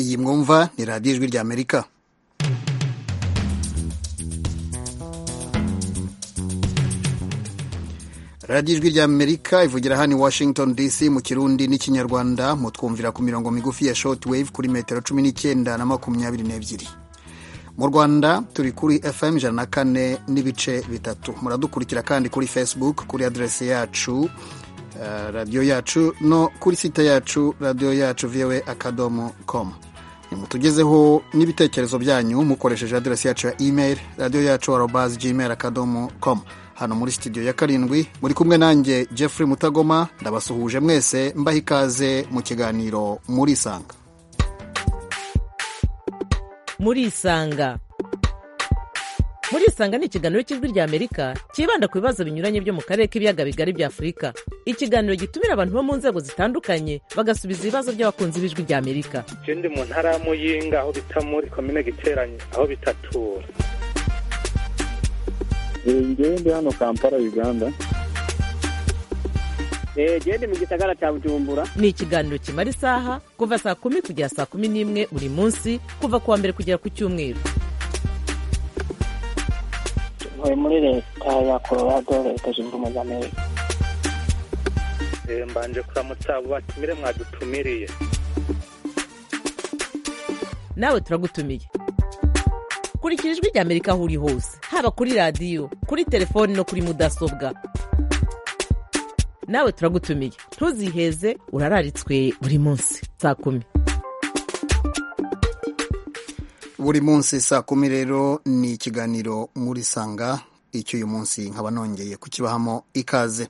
iyi mwumva ni radiyo ijwi ry'amerika radiyo ijwi ry'amerika ivugira hano i washington dc mu kirundi n'ikinyarwanda mutwumvira ku mirongo migufi ya shoti wave kuri metero cumi n'icyenda na makumyabiri n'ebyiri mu rwanda turi kuri fm ijana na kane n'ibice bitatu muradukurikira kandi kuri facebook kuri aderesi yacu radiyo yacu no kuri site yacu radiyo yacu viwe akadomo komu nimutugezeho n'ibitekerezo byanyu mukoresheje aderesi yacu ya email radiyo yacu arobazi gmail akadomo komu hano muri studio ya karindwi muri kumwe nanjye Jeffrey mutagoma ndabasuhuje mwese mbaha ikaze mu kiganiro muri isanga muri isanga muri isanga ni ikiganiro cy'ijwi ry'amerika cyibanda ku bibazo binyuranye byo mu karere k'ibiyaga bigari bya afurika ikiganiro gitumira abantu bo mu nzego zitandukanye bagasubiza ibibazo by'abakunzi b'ijwi ry'amerika ikindi mu ntara ya muyinga aho bita muri komine giteranye aho bitatura ngende hano kampala uganda gende mu gisagara cya bujumbura ni ikiganiro kimara isaha kuva saa kumi kugera saa kumi n'imwe buri munsi kuva ku wa mbere kugera ku cyumweru tuvuye muri leta ya colorado leta zunze ubumwe za amerika mbanje kuramutsa abo batumire mwadutumiriye nawe turagutumiye kurikira ijwi ry'amerika aho uri hose haba kuri radiyo kuri telefoni no kuri mudasobwa nawe turagutumiye ntuziheze urararitswe buri munsi saa kumi buri munsi saa kumi rero ni ikiganiro muri sanga icyo uyu munsi nkaba nongeye kukibahamo ikaze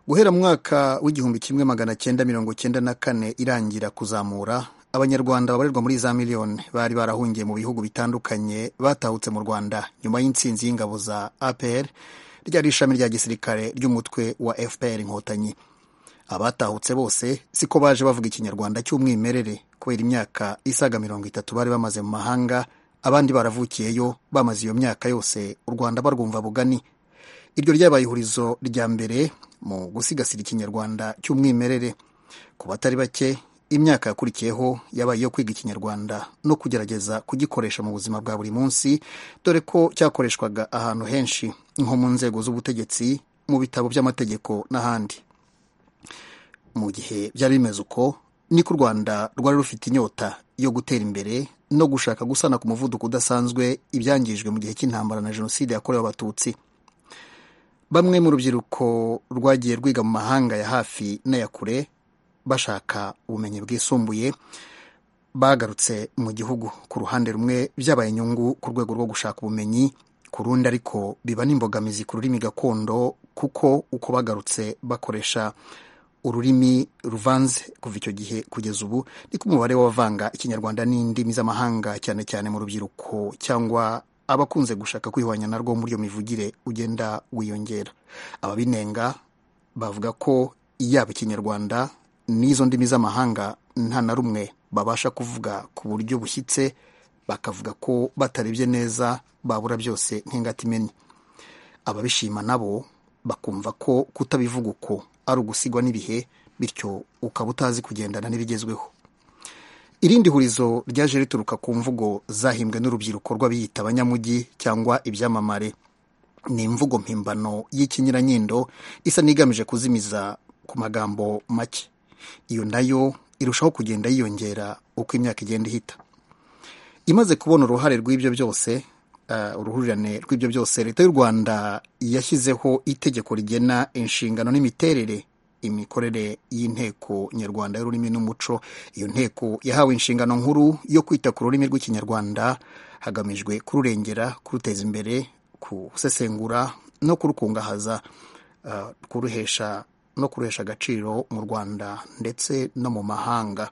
guhera mu mwaka w'igihumbi kimwe magana cyenda mirongo cyenda na kane irangira kuzamura abanyarwanda babarirwa muri za miliyoni bari barahungiye mu bihugu bitandukanye batahutse mu rwanda nyuma y'insinzi y'ingabo za apr ryari ishami rya gisirikare ry'umutwe wa fpr inkotanyi abatahutse bose siko baje bavuga ikinyarwanda cy'umwimerere kubera imyaka isaga mirongo itatu bari bamaze mu mahanga abandi baravukiyeyo bamaze iyo myaka yose u rwanda barwumva bugani iryo ryabaye ihurizo rya mbere mu gusigasira ikinyarwanda cy'umwimerere ku batari bake imyaka yakurikiyeho yabaye iyo kwiga ikinyarwanda no kugerageza kugikoresha mu buzima bwa buri munsi dore ko cyakoreshwaga ahantu henshi nko mu nzego z'ubutegetsi mu bitabo by'amategeko n'ahandi mu gihe byari bimeze uko niko u rwanda rwari rufite inyota yo gutera imbere no gushaka gusana ku muvuduko udasanzwe ibyangijwe mu gihe cy'intambara na jenoside yakorewe abatutsi bamwe mu rubyiruko rwagiye rwiga mu mahanga ya hafi n'aya kure bashaka ubumenyi bwisumbuye bagarutse mu gihugu ku ruhande rumwe byabaye inyungu ku rwego rwo gushaka ubumenyi ku rundi ariko biba n'imbogamizi ku rurimi gakondo kuko uko bagarutse bakoresha ururimi ruvanze kuva icyo gihe kugeza ubu niko umubare w'abavanga ikinyarwanda n'indimi z'amahanga cyane cyane mu rubyiruko cyangwa abakunze gushaka kwihwanya narwo muri iyo mivugire ugenda wiyongera ababinenga bavuga ko yaba ikinyarwanda n'izo ndimi z'amahanga nta na rumwe babasha kuvuga ku buryo bushyitse bakavuga ko batarebye neza babura byose nk'ingata imenye ababishima nabo bakumva ko kutabivuga uko ari ugusigwa n'ibihe bityo ukaba utazi kugendana n'ibigezweho irindi hurizo ryaje rituruka ku mvugo zahimbwe n'urubyiruko rw'abiyita abanyamujyi cyangwa ibyamamare ni imvugo mpimbano y'ikinyiranyindo isa n'igamije kuzimiza ku magambo make iyo nayo irushaho kugenda yiyongera uko imyaka igenda ihita imaze kubona uruhare rw'ibyo byose uruhurirane rw'ibyo byose leta y'u rwanda yashyizeho itegeko rigena inshingano n'imiterere imikorere y'inteko nyarwanda y'ururimi n'umuco iyo nteko yahawe inshingano nkuru yo kwita ku rurimi rw'ikinyarwanda hagamijwe kururengera kuruteza imbere kurusesengura no kurukungahaza kuruhesha no kuruhesha agaciro mu rwanda ndetse no mu mahanga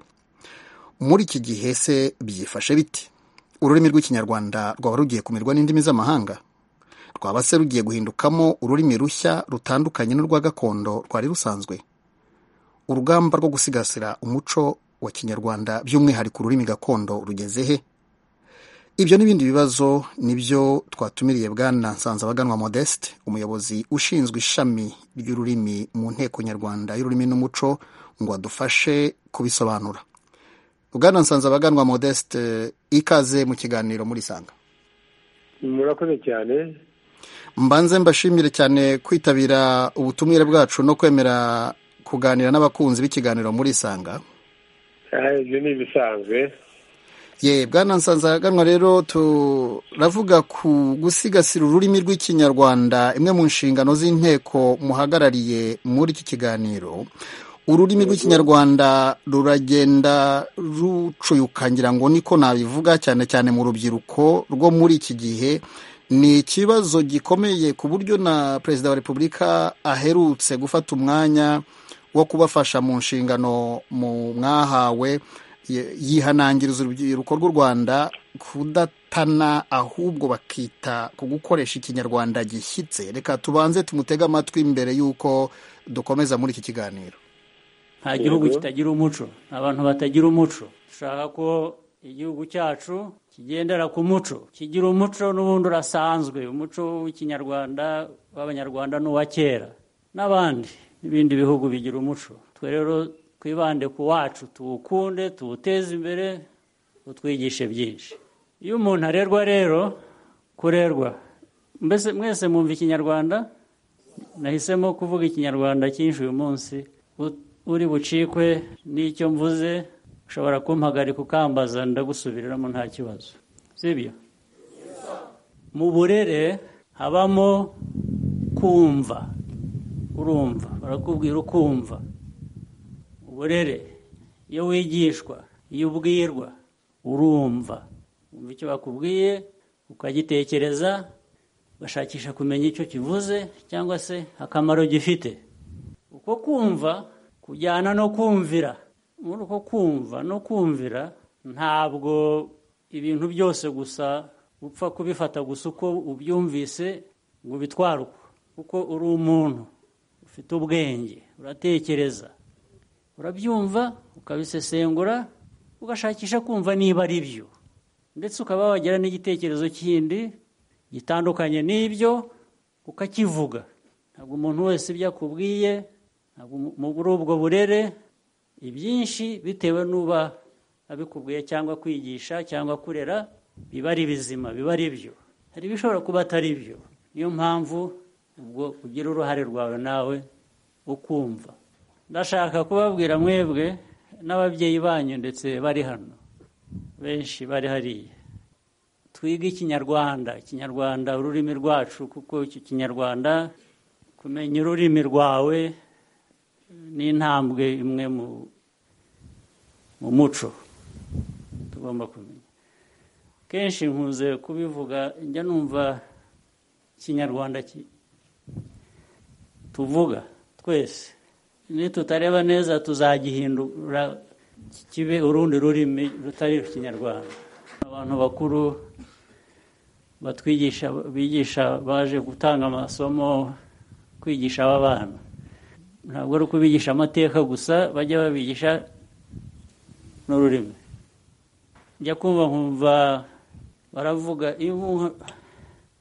muri iki gihe se byifashe biti ururimi rw'ikinyarwanda rwaba rugiye kumirwa n'indimi z'amahanga rwaba se rugiye guhindukamo ururimi rushya rutandukanye n'urwa gakondo rwari rusanzwe urugamba rwo gusigasira umuco wa kinyarwanda by'umwihariko ururimi gakondo rugeze he ibyo n'ibindi bibazo nibyo twatumiriye bwana nsanzabaganwa modeste umuyobozi ushinzwe ishami ry'ururimi mu nteko nyarwanda y'ururimi n'umuco ngo adufashe kubisobanura bwana nsanze abaganwa modeste ikaze mu kiganiro murisanga murakoze cyane mbanze mbashimire cyane kwitabira ubutumire bwacu no kwemera kuganira n'abakunzi b'ikiganiro murisanga Ah, ibyo ni ibisanzwe ye bwana nsanzaganwa rero turavuga ku gusigasira ururimi rw'ikinyarwanda imwe mu nshingano z'inteko muhagarariye muri iki kiganiro ururimi rw'ikinyarwanda ruragenda rucuyuka ngira ngo niko nabivuga cyane cyane mu rubyiruko rwo muri iki gihe ni ikibazo gikomeye ku buryo na perezida wa repubulika aherutse gufata umwanya wo kubafasha mu nshingano mu mwahawe ye- yihanangiriza urubyiruko rw'u rwanda kudatana ahubwo bakita ku gukoresha ikinyarwanda gishyitse reka tubanze tumutege amatwi mbere y'uko dukomeza muri iki kiganiro nta gihugu kitagira umuco nta bantu batagira umuco dushaka ko igihugu cyacu kigendera ku muco kigira umuco n'ubundi urasanzwe umuco w'ikinyarwanda w'abanyarwanda n'uwa kera n'abandi n'ibindi bihugu bigira umuco twe rero twibande ku wacu tuwukunde tuwuteze imbere utwigishe byinshi iyo umuntu arerwa rero kurerwa mbese mwese mwumva ikinyarwanda nahisemo kuvuga ikinyarwanda cyinshi uyu munsi U- uri bucikwe n'icyo mvuze ushobora kumpagarika ukambaza ndagusubiriramo nta kibazo sibyo mu burere habamo kumva urumva barakubwira ukumva uburere iyo wigishwa iyo ubwirwa urumva wumva icyo bakubwiye ukagitekereza ugashakisha kumenya icyo kivuze cyangwa se akamaro gifite uko kumva kujyana no kumvira muri uko kumva no kumvira ntabwo ibintu byose gusa upfa kubifata gusa uko ubyumvise ngo ubitware uko kuko uri umuntu ufite ubwenge uratekereza urabyumva ukabisesengura ugashakisha kumva niba ari byo ndetse ukaba wagira n'igitekerezo kindi gitandukanye n'ibyo ukakivuga ntabwo umuntu wese ibyo akubwiye ntabwo mu- muri ubwo burere ibyinshi bitewe n'uba abikubwiye cyangwa kwigisha cyangwa kurera biba ari bizima biba ari byo hari ibishobora kuba atari byo niyo mpamvu ubwo ugira uruhare rwawe nawe ukumva ndashaka kubabwira mwebwe n'ababyeyi banyu ndetse bari hano benshi bari hariya twige ikinyarwanda ikinyarwanda ururimi rwacu kuko iki kinyarwanda kumenya ururimi rwawe ni intambwe imwe mu mu muco tugomba kumenya kenshi nkunze kubivuga njya numva ikinyarwanda ki- tuvuga twese nitutareba neza tuzagihindura kibe urundi rurimi rutari ikinyarwanda abantu bakuru batwigisha bigisha baje gutanga amasomo kwigisha aba bana ntabwo ari ukubigisha amateka gusa bajya babigisha n'ururimi njya kumva nkumva baravuga iyo umuntu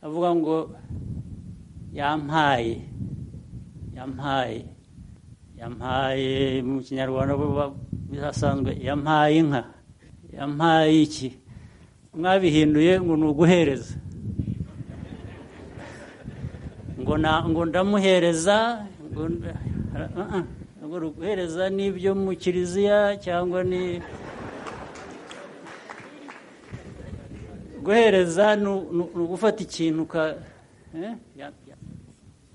avuga ngo yampaye yampaye yampaye mu kinyarwanda buba- bihasanzwe yampaye inka yampaye iki mwabihinduye ngo ni uguhereza ngo na ngo ndamuhereza ngo nda- ah, ah, ngo ni uguhereza ni ibyo mu kiliziya cyangwa ni guhereza ni u- ni u- ni ugufata ikintu uka eh? Ya- ya-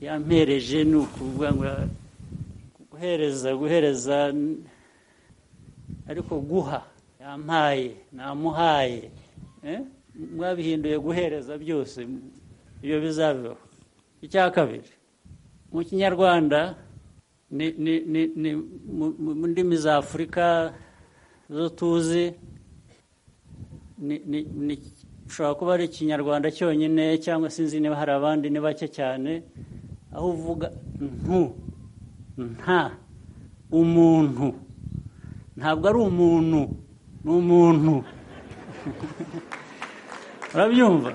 yampereje ni ukuvuga ngo guhereza guhereza n- ariko guha yampaye namuhaye eh? mwabihinduye guhereza byose iyo bizabeho icya kabiri mu kinyarwanda ni ni ni ni mu- mu mu ndimi za afurika zo tuzi ni- ni- ni- ushobora kuba ari ikinyarwanda cyonyine cyangwa sinzi niba hari abandi ni bake cyane aho uvuga ntu nta umuntu ntabwo ari umuntu ni umuntu urabyumva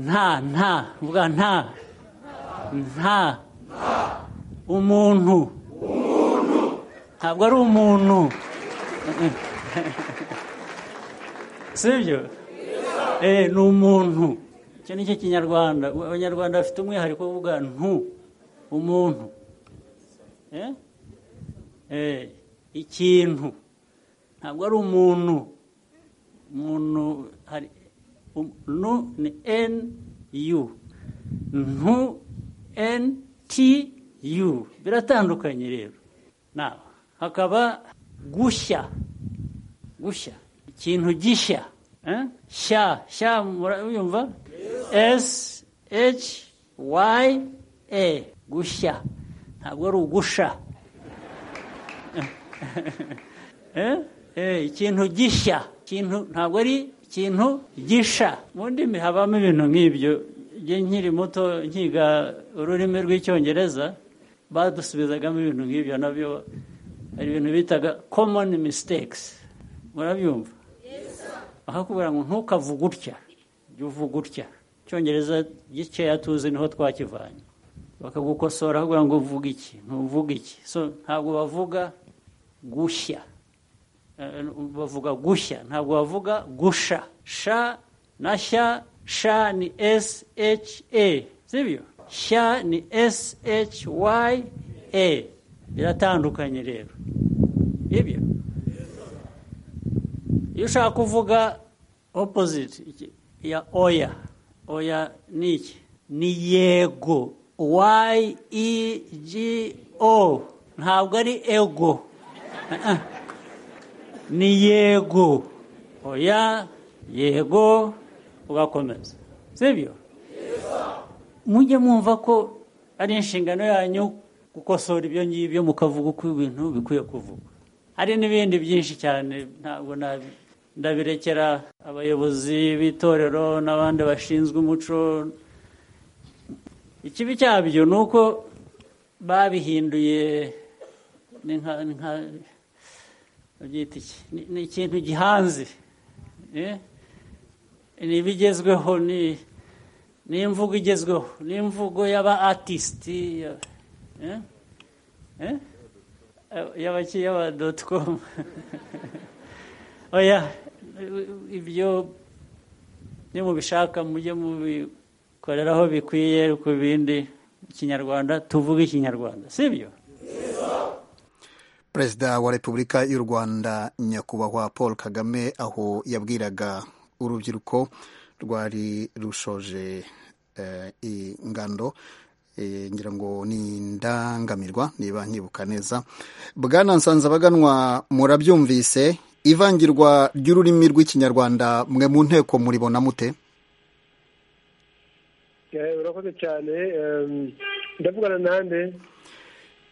nta nta uvuga nta nta umuntu ntabwo ari umuntu sibyo eh ni umuntu icyo ni cyo kinyarwanda abanyarwanda bafite umwihariko wo kuvuga ntu umuntu Eh? Eh, ikintu ntabwo ari umuntu umuntu hari um- nu ni n u ntu n t u biratandukanye rero nawe hakaba gushya gushya ikintu gishya Eh? sha sha murayumva s h y a gushya ntabwo ari ugusha Eh? Eh, ikintu gishya ikintu ntabwo ari ikintu gisha mu ndimi habamo ibintu nk'ibyo igihe nkiri muto nkiga ururimi rw'icyongereza badusubizagamo ibintu nk'ibyo nabyo hari ibintu bitaga common mistakes murabyumva bakakubwira ngo ntukavuge utya jya uvuga utya icyongereza gikeya tuzi niho twakivanye bakagukosora bakubwira ngo uvuge iki ntuvuge iki so ntabwo bavuga gushya Eh, bavuga gushya ntabwo bavuga gusha sha na sha sha ni s h a sibyo sha ni s h y a biratandukanye rero ibyo iyo ushaka kuvuga opposite iki- ya oya oya ni iki ni yego y e g o ntabwo ari ego ni yego oya yego ugakomeza sibyo mujye mwumva ko ari inshingano yanyu gukosora ibyo ngibyo mukavuga uko ibintu bikwiye kuvugwa hari n'ibindi byinshi cyane ntabwo nabi- ndabirekera abayobozi b'itorero n'abandi bashinzwe umuco ikibi cyabyo ni uko babihinduye ni nka- ni nka- babyita iki Ni- ni ikintu gihanze eh? ni ibigezweho ni ni imvugo igezweho ni imvugo y'aba atisiti ya- eh? Eh? y'abaki y'aba doti komu oya ibyo ni mubishaka mujye mubikoreraho bikwiye ku bindi ikinyarwanda tuvuge ikinyarwanda sibyo perezida wa repubulika y'u rwanda nyakubahwa paul kagame aho yabwiraga urubyiruko rwari rushoje eh, ingando eh, ngira ngo ni indangamirwa niba nkibuka neza bwana nsanzabaganwa murabyumvise ivangirwa ry'ururimi rw'ikinyarwanda mwe mu nteko muribona mute Eh, urakoze cyane em, ndavugana nande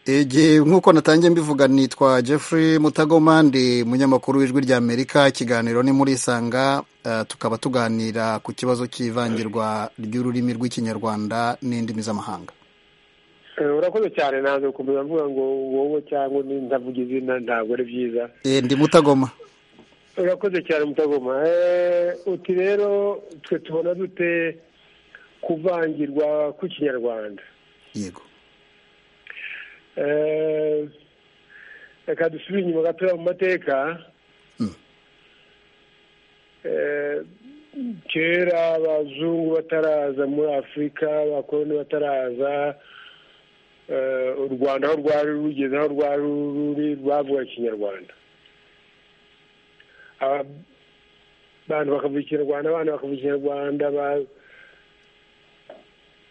igihe nk'uko natangiye mbivuga nitwa Jeffrey Mutagoma ndi umunyamakuru w'ijwi ry'Amerika ikiganiro ni muri Isanga eh, tukaba tuganira ku kibazo cy'ivangirwa ry'ururimi rw'ikinyarwanda n'indimi z'amahanga Eh, urakoze cyane nanze gukomeza mvuga ngo wowe cyangwa ni ndavuga izina ntabwo ari byiza Eh, ndi Mutagoma urakoze cyane mutagoma Eh, uti rero twe tubona dute kuvangirwa kw'ikinyarwanda yego Eh, reka dusubire inyuma gatoya mu mateka Eh, kera abazungu bataraza muri afurika abakoloni bataraza eh, u rwanda aho rwari rugeze aho rwari ruri rwavuga ikinyarwanda Aba- abantu bakavuga ikinyarwanda abana bakavuga ikinyarwanda ba-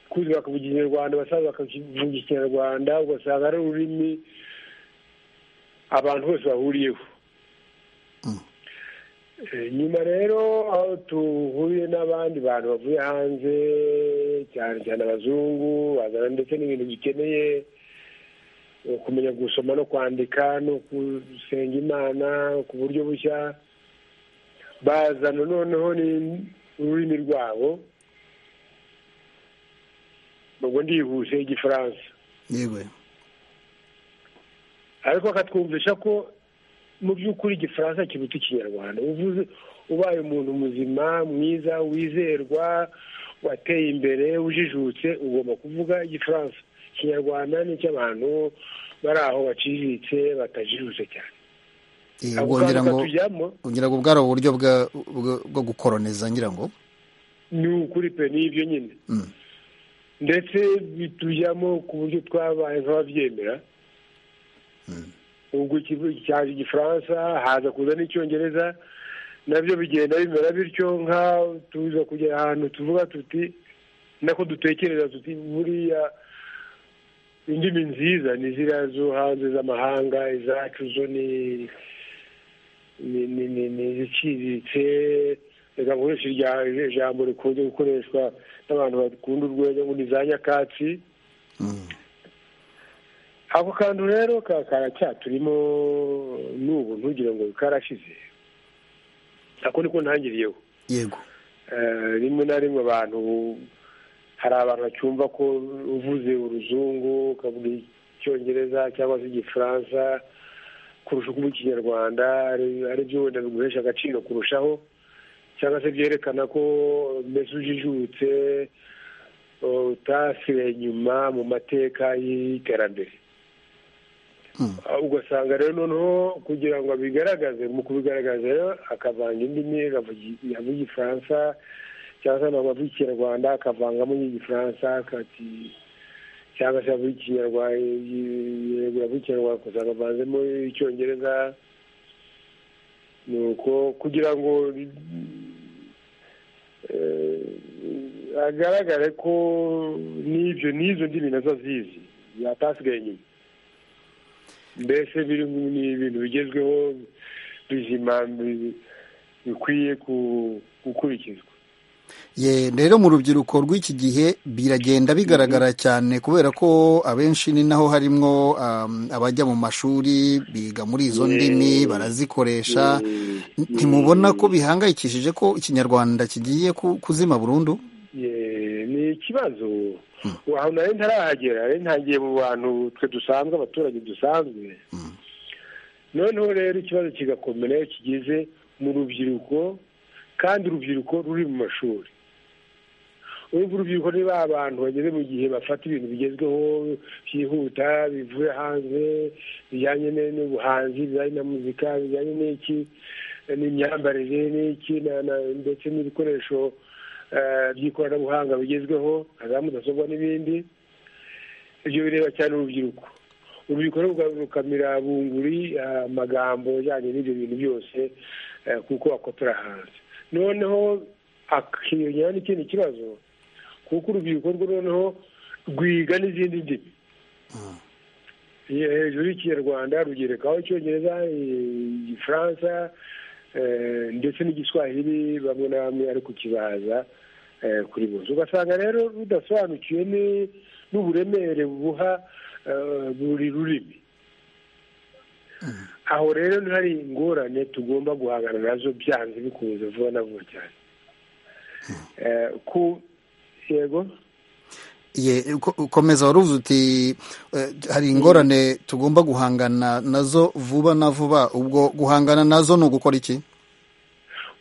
kuzi bakavuga ikinyarwanda abasaza bakavuga ikinyarwanda ugasanga ari ururimi abantu bose bahuriyeho Eh, nyuma rero aho duhuriye n'abandi bantu bavuye hanze cyane cyane abazungu bazana ndetse n'ibintu bikeneye eh, kumenya gusoma no kwandika no gusenga imana ku buryo bushya bazana noneho ni ururimi rwabo ubwo ndihuse igifaransa yego ariko akatwumvisha ko mu by'ukuri igifaransa kiruta ikinyarwanda uvuze ubaye umuntu muzima mwiza wizerwa wateye imbere ujijutse ugomba kuvuga igifaransa ikinyarwanda ni icy'abantu bari aho baciriritse batajijutse cyane Eh, ako wongera kantu ngo katujyamo ngira ngo bwari uburyo bwa- bwo bwo gukoroneza ngira ngo ni ukuri pe ni ibyo nyine Mm. ndetse bitujyamo ku buryo twabaye nk'ababyemera ubwo ikivu- cyaje igifaransa haza kuza n'icyongereza nabyo bigenda bimera bityo nka tuza kugera ahantu tuvuga tuti nako dutekereza tuti buriya indimi nziza ni ziriya zo hanze z'amahanga izacu zo ni ni ni ni ni iziciriritse reka nkoreshe irya- ijambo rikunze gukoreshwa n'abantu bakunda urwenya ngo ni za nyakatsi Mm. ako kantu rero ka- karacyaturimo n'ubu ntugire ngo karashize ako niko ntangiriyeho yego Eh, rimwe na rimwe abantu hari abantu bacyumva ko uvuze uruzungu ukavuga icyongereza cyangwa se igifaransa kurusha uko uvuga ikinyarwanda ari- ari byo wenda biguhesha agaciro kurushaho cyangwa se byerekana ko mbese ujijutse eh, utasiwe inyuma mu mateka y'iterambere Mm. Ah, ugasanga rero noneho kugira ngo abigaragaze mu kubigaragaza rero akavanga indimi akavuga- avuga igifaransa cyangwa se ntabwo avuga ikinyarwanda akavangamo n'igifaransa akati cyangwa se avuga ikinyarwanda yego avuga ikinyarwanda gusa akavanzemo icyongereza ni uko kugira ngo eh, agaragare ko n'ibyo n'izo ndimi nazo azizi yatasigaye inyuma mbese biri mu- ni ibintu bigezweho bizima bi- bikwiye ku- gukurikizwa Ye, rero mu rubyiruko rw'iki gihe biragenda bigaragara cyane kubera ko abenshi ni naho harimwo um, abajya mu mashuri biga muri izo ndimi barazikoresha ntimubona ko bihangayikishije ko ikinyarwanda kigiye ku- kuzima burundu Ye, ni ikibazo aho nari ntarahagera nari ntangiye mu bantu twe dusanzwe abaturage dusanzwe noneho rero ikibazo kigakomera iyo kigeze mu rubyiruko kandi urubyiruko ruri mu mashuri urumva urubyiruko ni ba bantu bageze mu gihe bafata ibintu bigezweho byihuta bivuye hanze bijyanye ne- n'ubuhanzi bijyanye na muzika bijyanye n'iki n'imyambarire n'iki na- na- ndetse n'ibikoresho eh, by'ikoranabuhanga bigezweho nka za mudasobwa n'ibindi ibyo bireba cyane urubyiruko urubyiruko ruka- rukamira bunguri eh, amagambo ajyanye n'ibyo bintu byose eh, kuko akotora hanze noneho akiyongera n'ikindi kibazo kuko urubyiruko rwo noneho rwiga n'izindi ndimi Ye- hejuru y'ikinyarwanda rugerekaho icyongereza i- igifaransa eh, ndetse n'igiswahili bamwe na bamwe ariko kibaza eh, kuri bose ugasanga rero rudasobanukiwe ni- n'uburemere buha eh, buri rurimi aho rero hari ingorane tugomba guhangana nazo byanze bikunze vuba na vuba cyane Eh, ku yego Ye, ko- ukomeza waruvuze uti eh, hari ingorane tugomba guhangana nazo vuba na vuba ubwo guhangana nazo ni ugukora iki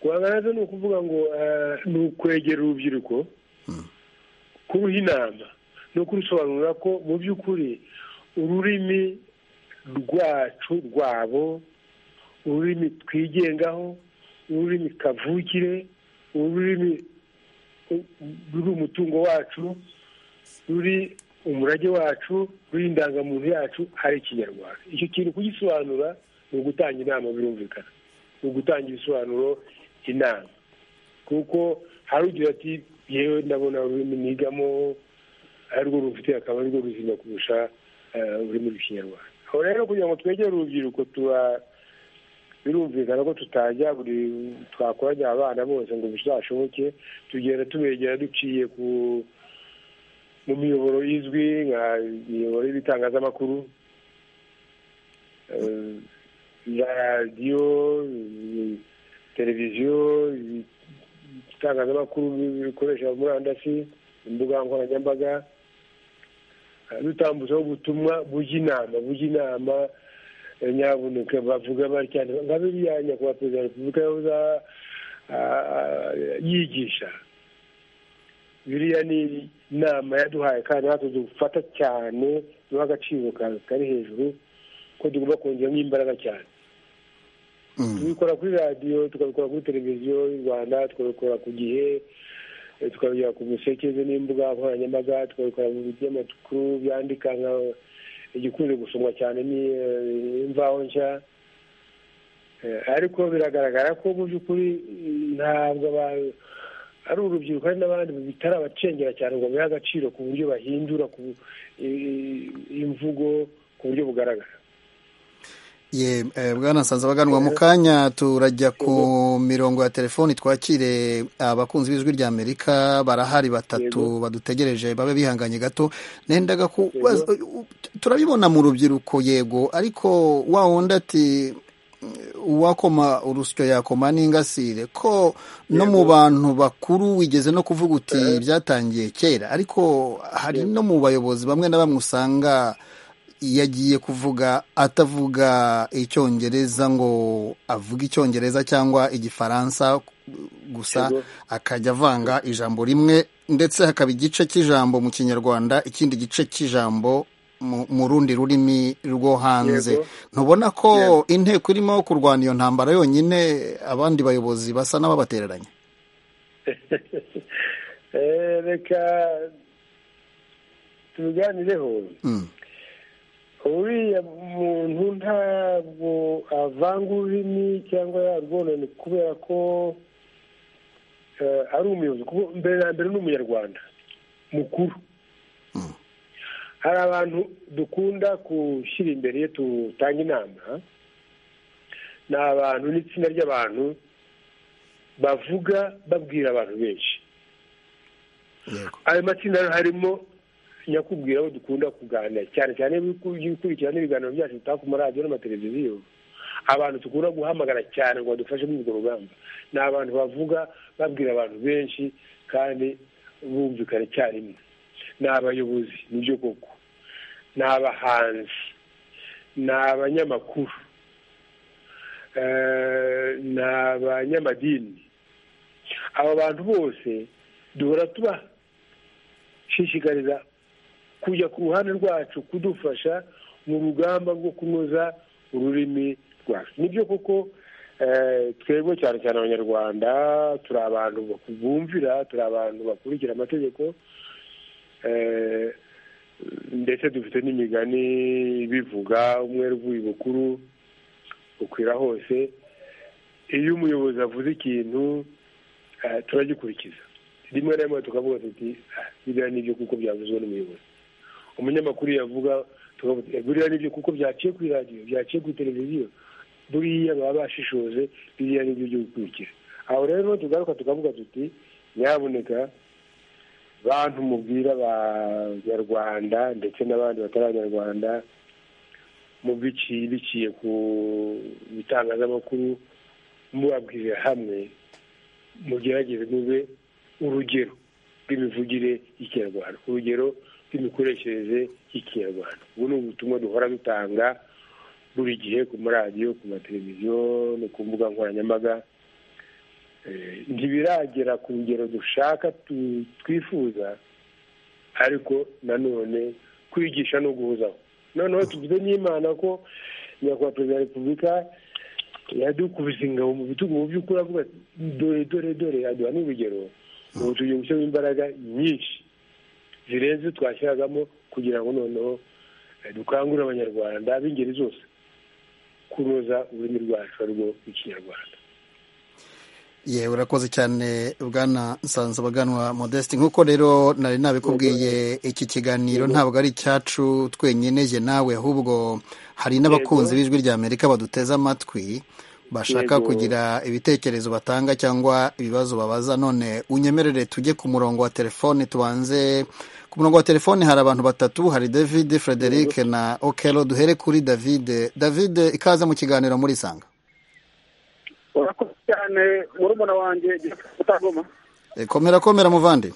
guhangana nazo ni ukuvuga ngo eh, ni ukwegera urubyiruko kuruha inama no kurusobanurira ko mu by'ukuri ururimi rwacu rwabo ururimi twigengaho ururimi kavukire ururimi u- ruri umutungo wacu ruri umurage wacu ruri indangamuntu yacu ari ikinyarwanda icyo kintu kugisobanura ni ugutanga inama birumvikana ni ugutanga ibisobanuro inama kuko hari ugira ati yewe ndabona ururimi nigamo arirwo rufite akaba arirwo ruzima kurusha eh, ururimi rw'ikinyarwanda aho rero kugira ngo twegere urubyiruko tuba birumvikana ko tutajya buri twakoranya abana bose ngo bizashoboke tugenda tubegera duciye ku mu miyoboro izwi nka imiyoboro y'ibitangazamakuru eh, za radiyo eh, televiziyo eh, itangazamakuru bikoresha murandasi imbuga nkoranyambaga eh, dutambutsaho ubutumwa bujya inama bujya inama eh, nyabuneka bavuga batya nka biriya nyakubahwa perezida wa repubulika yahoze ah, ah, yigisha biriya ni inama yaduhaye kandi natwe dufata cyane duha agaciro ka- kari hejuru ko tugomba kongeramo imbaraga cyane tubikora kuri radiyo tukabikora kuri televiziyo y'u rwanda tukabikora ku gihe eh, tukabigera ku musekeze n'imbuga nkoranyambaga tukabikora mu binyamakuru byandika nka igikunze gusomwa cyane ni eh, imvaho nshya Eh, ariko biragaragara ko mu by'ukuri eh, ntabwo aba- ari urubyiruko hari n'abandi bitarabacengera cyane ngo babihe agaciro ku buryo bahindura ku eh, imvugo ku buryo bugaragara ye eh, bwana nsanze abaganwa mu kanya turajya ku mirongo ya telefoni twakire abakunzi b'ijwi rya amerika barahari batatu badutegereje babe bihanganye gato nendaga kubaza turabibona mu rubyiruko yego ariko wa wundi ati uwakoma urusyo yakoma n'ingasire ko no mu bantu bakuru wigeze no kuvuga uti byatangiye kera ariko hari no mu bayobozi bamwe na bamwe usanga yagiye kuvuga atavuga icyongereza ngo avuge icyongereza cyangwa igifaransa gusa Yego. akajya avanga ijambo rimwe ndetse hakaba igice cy'ijambo mu kinyarwanda ikindi gice cy'ijambo mu- mu rundi rurimi rwo hanze Yego. ntubona ko Yego. inteko irimo kurwana iyo ntambara yonyine abandi bayobozi basa n'ababatereranya Eh, reka tubiganireho Mm. uriya muntu ntabwo avanga ururimi cyangwa yarwonone kubera ko eh, ari umuyobozi kuko mbere na mbere ni umunyarwanda mukuru hari abantu dukunda gushyira imbere iyo tutanga inama ni abantu n'itsinda ry'abantu bavuga babwira abantu benshi yego ayo matsinda harimo nyakubwira aho dukunda kuganira cyane cyane iyo ugiye ukurikirana ibiganiro byacu bitaka ku maradiyo n'amateleviziyo abantu dukunda guhamagara cyane ngo badufashe muri urwo rugamba ni abantu bavuga babwira abantu benshi kandi bumvikana icyarimwe ni abayobozi nibyo koko ni abahanzi ni abanyamakuru eh, ni abanyamadini aba bantu bose duhora tuba shishikariza kujya ku ruhande rwacu kudufasha mu rugamba rwo kunoza ururimi rwacu nibyo koko eh, twebwe cyane cyane abanyarwanda turi abantu baku- bumvira turi abantu bakurikira amategeko eh, ndetse dufite n'imigani bivuga umwere uvuye bukuru bukwira hose iyo umuyobozi avuze ikintu eh, turagikurikiza rimwe na rimwe tukavuga tuti "Ah, biriya nibyo kuko byavuzwe n'umuyobozi umunyamakuru yavuga tukavuga "Eh, biriya nibyo kuko byaciye kuri radiyo byaciye kuri televiziyo buriya baba bashishoje biriya nibyo byo gukurikira aho rero tugaruka tukavuga tuti nyaboneka bantu mubwira abanyarwanda ndetse n'abandi batari abanyarwanda mu biciye biciye ku bitangazamakuru mubabwirira hamwe mugerageze mube urugero rw'imivugire y'ikinyarwanda urugero rw'imikoreshereze y'ikinyarwanda ubu ni ubutumwa duhora dutanga buri gihe ku maradiyo ku mateleviziyo no ku mbuga nkoranyambaga Eh, ntibiragera ku rugero dushaka tu- twifuza ariko nanone kwigisha no guhuzaho noneho tugize n'imana ko nyakubahwa perezida wa repubulika yadukubise ingabo mu bitugu mu by'ukuri avuga ati dore dore dore aduha n'urugero ubu tugiye gushyiramo imbaraga nyinshi zirenze twashyiragamo kugira ngo noneho eh, dukangurire abanyarwanda b'ingeri zose kunoza ururimi rwacu arwo ikinyarwanda ye urakoze cyane bwana nsanzabaganwa modeste nk'uko rero nari nabikubwiye iki kiganiro ntabwo ari icyacu twenyine jye nawe ahubwo hari n'abakunzi b'ijwi rya amerika baduteze amatwi bashaka Yego. kugira ibitekerezo batanga cyangwa ibibazo babaza none unyemerere tujye ku murongo wa telefone tubanze ku murongo wa telefone hari abantu batatu hari david frederic na okelo duhere kuri david david ikaze mu kiganiro muri sanga urakoze cyane murumuna wanjye utagoma E, komera komera muvandi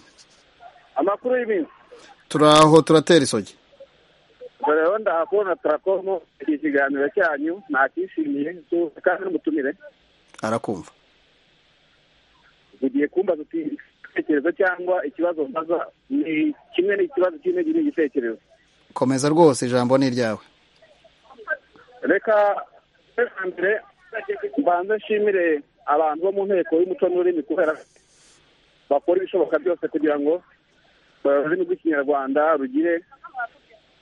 amakuru y'iminsi turaho turatera isogi dore rero ndahakubona turakomo iki kiganiro cyanyu nakishimiye tuzi kandi n'umutumire arakumva ugiye kumbaza uti igitekerezo cyangwa ikibazo mbaza ni kimwe n'ikibazo cy'intege n'igitekerezo komeza rwose ijambo ni iryawe reka mbere na mbere mbanze nshimire abantu bo mu nteko y'umuco n'ururimi kubera bakora ibishoboka byose kugira ngo ururimi rw'ikinyarwanda rugire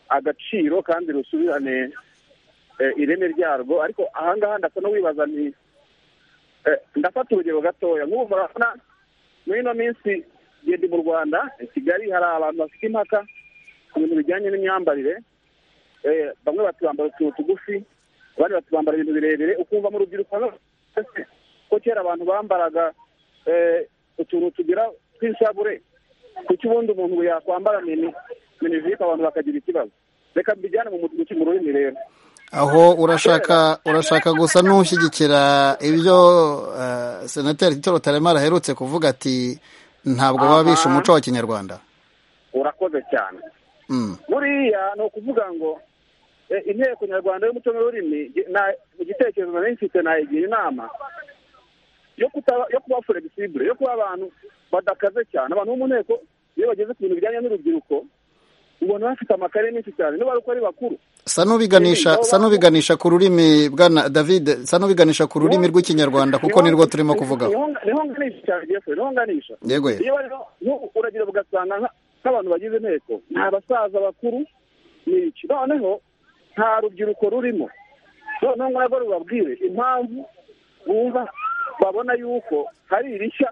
agaciro kandi rusubirane eh, ireme ryarwo ariko ahangaha ndasa no wibaza nti eh, ndafata urugero gatoya nk'ubu murabona muri ino minsi ngende mu rwanda i kigali hari abantu bafite impaka ku bintu bijyanye n'imyambarire Eh, bamwe bati bambara utuntu tugufi abandi bati bambara ibintu birebire ukumva mu rubyiruko rwose ko kera abantu bambaraga eh, utuntu tugira tw'inshabure kuki ubundi umuntu yakwambara mini minijipo abantu bakagira ikibazo reka mbijyane mu mutuguti mu rurimi rero aho urashaka urashaka gusa n'ushyigikira ibyo eh, senateri tito rutaremara aherutse kuvuga ati ntabwo baba bishe umuco wa kinyarwanda urakoze cyane Mm. buriya ni ukuvuga ngo eh, inteko nyarwanda y'umuco n'ururimi gi- na- igitekerezo nari mfite nayigira inama yo kutaba yo kuba flegisibure yo kuba abantu badakaze cyane abantu bo mu nteko iyo bageze ku bintu bijyanye n'urubyiruko ubona bafite amakaye menshi cyane niba ari uko ari bakuru sa n'ubiganisha sa n'ubiganisha ku rurimi bwana david sa n'ubiganisha ku rurimi rw'ikinyarwanda kuko nirwo turimo kuvugaho Niho- niho nganisha cyane Jeffrey, niho nganisha yego yego. iyo rero nku- uragenda ugasanga nka- nk'abantu bagize inteko ni abasaza bakuru ni iki noneho nta rubyiruko rurimo noneho ntabwo rubabwire impamvu bumva babona yuko hari irishya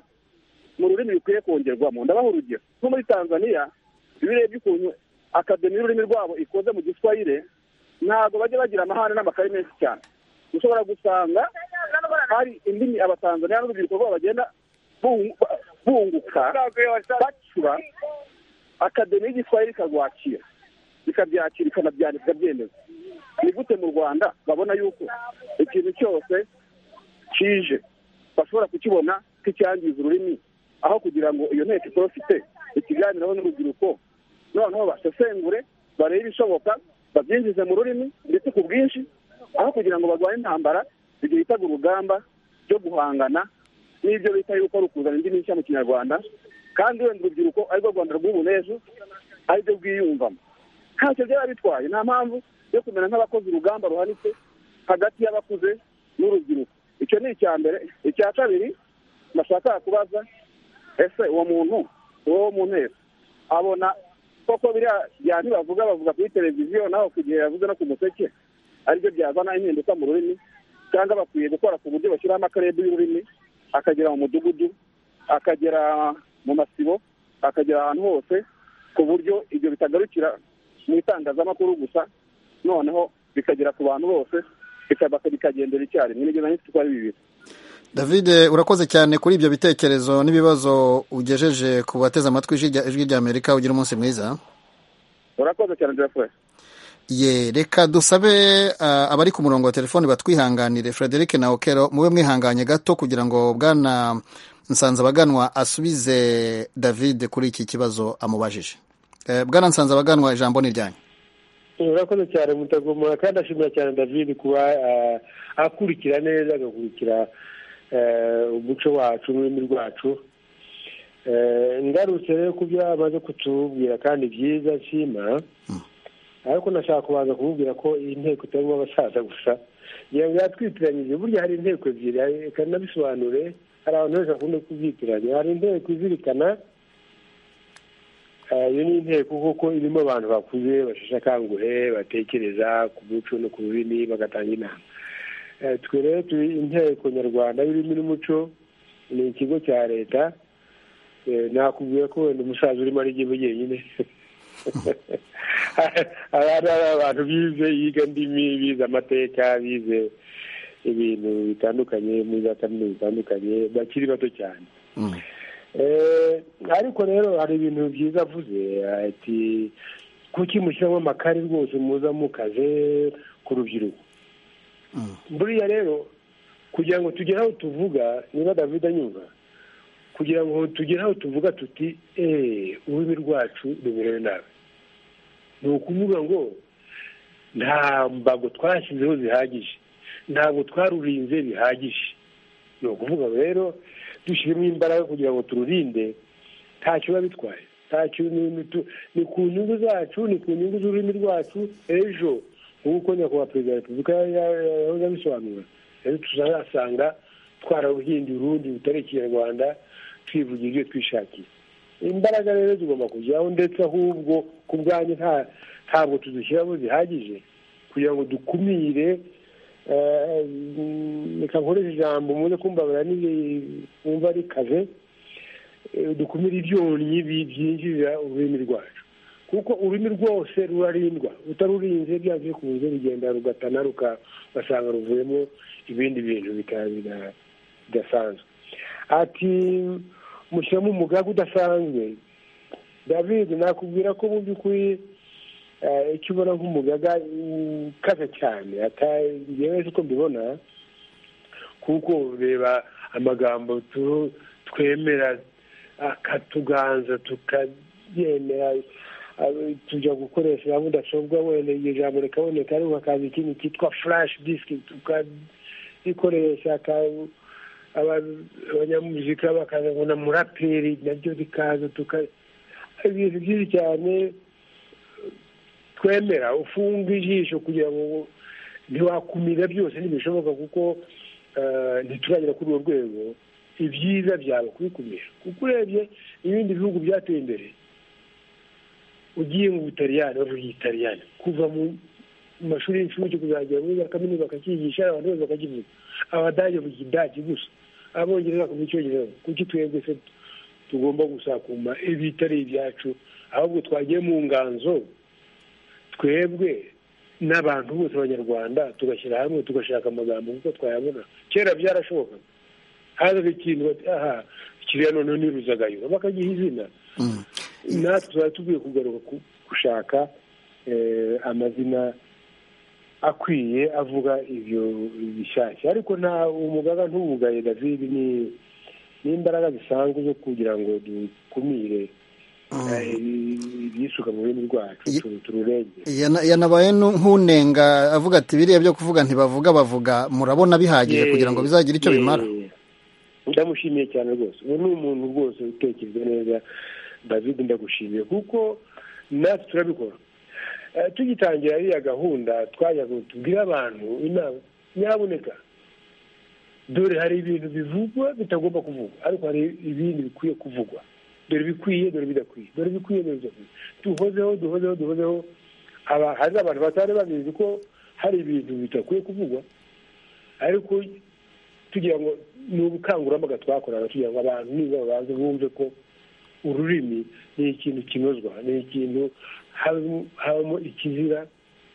mu rurimi rukwiye kongerwamo ndabaha urugero nko muri tanzaniya iyo urebye ukuntu akademi y'ururimi rwabo ikoze mu giswahire ntabwo bajya bagira amahane n'amakaye menshi cyane ushobora gusanga hari indimi abatanzaniya n'urubyiruko rwabo bagenda bungu- bunguka bacura akademi y'igiswahili ikarwakira ikabyakira ikanabyandika ikabyemeza ni gute mu rwanda babona yuko ikintu cyose kije bashobora kukibona nk'icyangiza ururimi aho kugira ngo iyo nteko itorofite ikiganiraho n'urubyiruko noneho basesengure barebe ibishoboka babyinjize mu rurimi ndetse ku bwinshi aho kugira ngo barwanye intambara ibyo bitaga urugamba ryo guhangana n'ibyo bita yuko ari ukuzana indimi nshya mu kinyarwanda kandi wenda urubyiruko arirwo rwanda rw'ubu n'ejo ariryo rwiyumvamo ntacyo byaba bitwaye nta mpamvu yo kumera nk'abakoze urugamba ruhanitse hagati y'abakuze n'urubyiruko icyo ni icya mbere icya kabiri nashaka kubaza ese uwo muntu uwo wo mu nteko abona koko biriya bya ntibavuga bavuga kuri televiziyo naho ku gihe yavuze no ku museke aribyo byazana impinduka mu rurimi cyangwa bakwiye gukora ku buryo bashyiraho amakarede y'ururimi akagera mu mudugudu akagera mu masibo akagera ahantu hose ku buryo ibyo bitagarukira mu itangazamakuru gusa noneho bikagera ku bantu bose bikaba- bikagendera icyarimwe nibyo nari mfite ko ari bibiri david urakoze cyane kuri ibyo bitekerezo n'ibibazo ugejeje ku bateze amatwi ijwi rya- ijwi ry'amerika ugira umunsi mwiza urakoze cyane jeffrey ye reka dusabe ah, abari ku murongo wa telefoni batwihanganire frederic na okero mube mwihanganye gato kugira ngo bwana nsanzabaganwa asubize david kuri iki kibazo amubajije Eh, bwana nsanzabaganwa ijambo ni ryanyu urakoze cyane mutagomora kandi ashimira cyane david kuba eh, akurikira neza agakurikira eh, umuco wacu n'ururimi rwacu Eh, ngarutse rero ku byo amaze kutubwira kandi byiza nshima ariko nashaka kubanza kumubwira ko iyi nteko itarimo abasaza gusa ngira ngo yatwitiranyije burya hari inteko ebyiri hari- reka nabisobanure hari abantu benshi bakunda kubyitiranya hari inteko izirikana Eh, iyo ni inteko kuko irimo abantu bakuze basheshe akanguhe batekereza ku muco no ku rurimi bagatanga inama Eh, twe rero turi inteko nyarwanda y'ururimi n'umuco ni ikigo cya leta Eh, nakubwiye ko wenda umusaza urimo ari jyewe jyenyine abandi ari abantu bize yiga ndimi bize amateka bize ibintu bitandukanye muri za kaminuza zitandukanye bakiri bato cyane Mm. Eh, ariko rero hari ibintu byiza avuze ati kuki mushyiramo amakari rwose muza mukaze ku rubyiruko Mm. buriya rero kugira ngo tugere aho tuvuga niba david anyumva kugira ngo tugere aho tuvuga tuti eee ururimi rwacu rumerewe nabi ni ukuvuga ngo nta mbago twashyizeho zihagije ntabwo twarurinze bihagije ni ukuvuga ngo rero dushyiremo imbaraga kugira ngo tururinde ntacyo biba bitwaye ntacyo ni- ni tu- ni ku nyungu zacu ni ku nyungu z'ururimi rwacu ejo nk'uko nyakubahwa perezida wa repubulika ya- ya- yahoze abisobanura rero tuzasanga twararuhinduye urundi rutari ikinyarwanda twivugira ibyo twishakiye imbaraga rero zigomba kujyaho ndetse ahubwo ku bwanyu nta ntabwo tuzishyiramo zihagije kugira ngo dukumire reka nkoreshe ijambo muze kumbabara wumva rikaze dukumire ibyonnyi byinjirira ururimi rwacu kuko ururimi rwose rurarindwa utarurinze byanze bikunze rugenda rugatana rugasanga ruvuyemo ibindi bintu bidasanzwe ati mushyiramo umugaga udasanzwe david nakubwira ko mu by'ukuri icyo ubona nk'umugaga ukaze cyane ngewe uko mbibona kuko reba amagambo twemera akatuganza tukayemera tujya gukoresha ya mudasobwa wenda iryo jambo rikaboneka ariko hakaza ikintu cyitwa furashi disiki tukarikoresha abanyamuzika bakaza ngo na muraperi naryo rikaza ibintu byinshi cyane twemera ufunga ijisho kugira ngo ntiwakumira byose ntibishoboka kuko ntituragera kuri urwo rwego ibyiza byawe kubikumira kuko urebye ibindi bihugu byateye imbere ugiye mu butaliyani bavuga igitaliyani kuva mu mashuri y'incuke kuzagera muri za kaminuza bakacyigisha abantu bose bakakivuga abadage bavuga idage gusa abongereza bakavuga icyongereza kuki twebwe se tugomba gusakuma ibitari ibyacu ahubwo twagiye mu nganzo twebwe n'abantu bose abanyarwanda tugashyira hamwe tugashaka amagambo kuko twayabona kera byarashobokaga hazaga ikintu bati aha kiriya noneho niruzagayo bakagiha izina natwe tuba tugomba kugaruka gushaka amazina akwiye avuga ibyo bishyashya ariko nta umugaga ntuwugaye david ni n'imbaraga zisanzwe zo kugira ngo dukumire ibyisuka mu rurimi rwacu tururengere yanabaye nk'unenga avuga ati biriya byo kuvuga ntibavuga bavuga murabona bihagije kugira ngo bizagire icyo bimara ndamushimiye cyane rwose ubu ni umuntu rwose utekereza neza david ndagushimiye kuko natwe turabikora tugitangira iriya gahunda twajya tubwire abantu inama nyaboneka dore hari ibintu bivugwa bitagomba kuvugwa ariko hari ibindi bikwiye kuvugwa dore bikwiye dore bidakwiye dore bikwiye dore bidakwiye duhozeho duhozeho duhozeho hari abantu batari babizi ko hari ibintu bidakwiye kuvugwa ariko tugira ngo ni ubukangurambaga twakorana kugira ngo abantu niba babanze bumve ko ururimi ni ikintu kinozwa ni ikintu habamo ikizira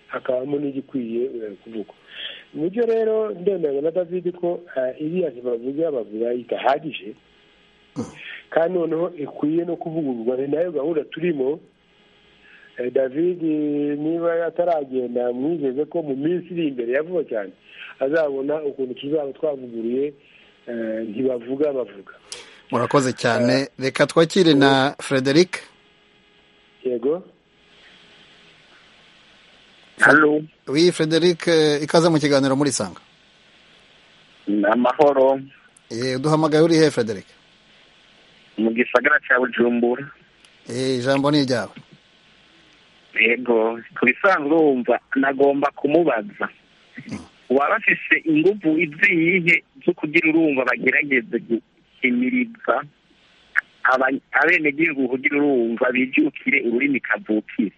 hakabamo n'igikwiye kuvugwa buryo rero ndemeranya na david ko iriya ntibavuga bavuga idahagije kandi noneho ikwiye no kuvugururwa ni nayo gahunda turimo david niba ataragenda mwizeze ko mu minsi iri imbere ya vuba cyane azabona ukuntu tuzaba twavuguruye ntibavuga bavuga murakoze cyane reka twakire na frederic yego oui frederic ikaze mu kiganiro muri sanga ni amahoro duhamagaye uri he frederic mu gisagara cya bujumbura ijambo ni iryawe yego ku bisanzwe wumva nagomba kumubaza waba afise ingufu iziyihe zo kugira urumva bagerageze guhimiriza abenegihugu kugira urumva bibyukire ururimi kavukire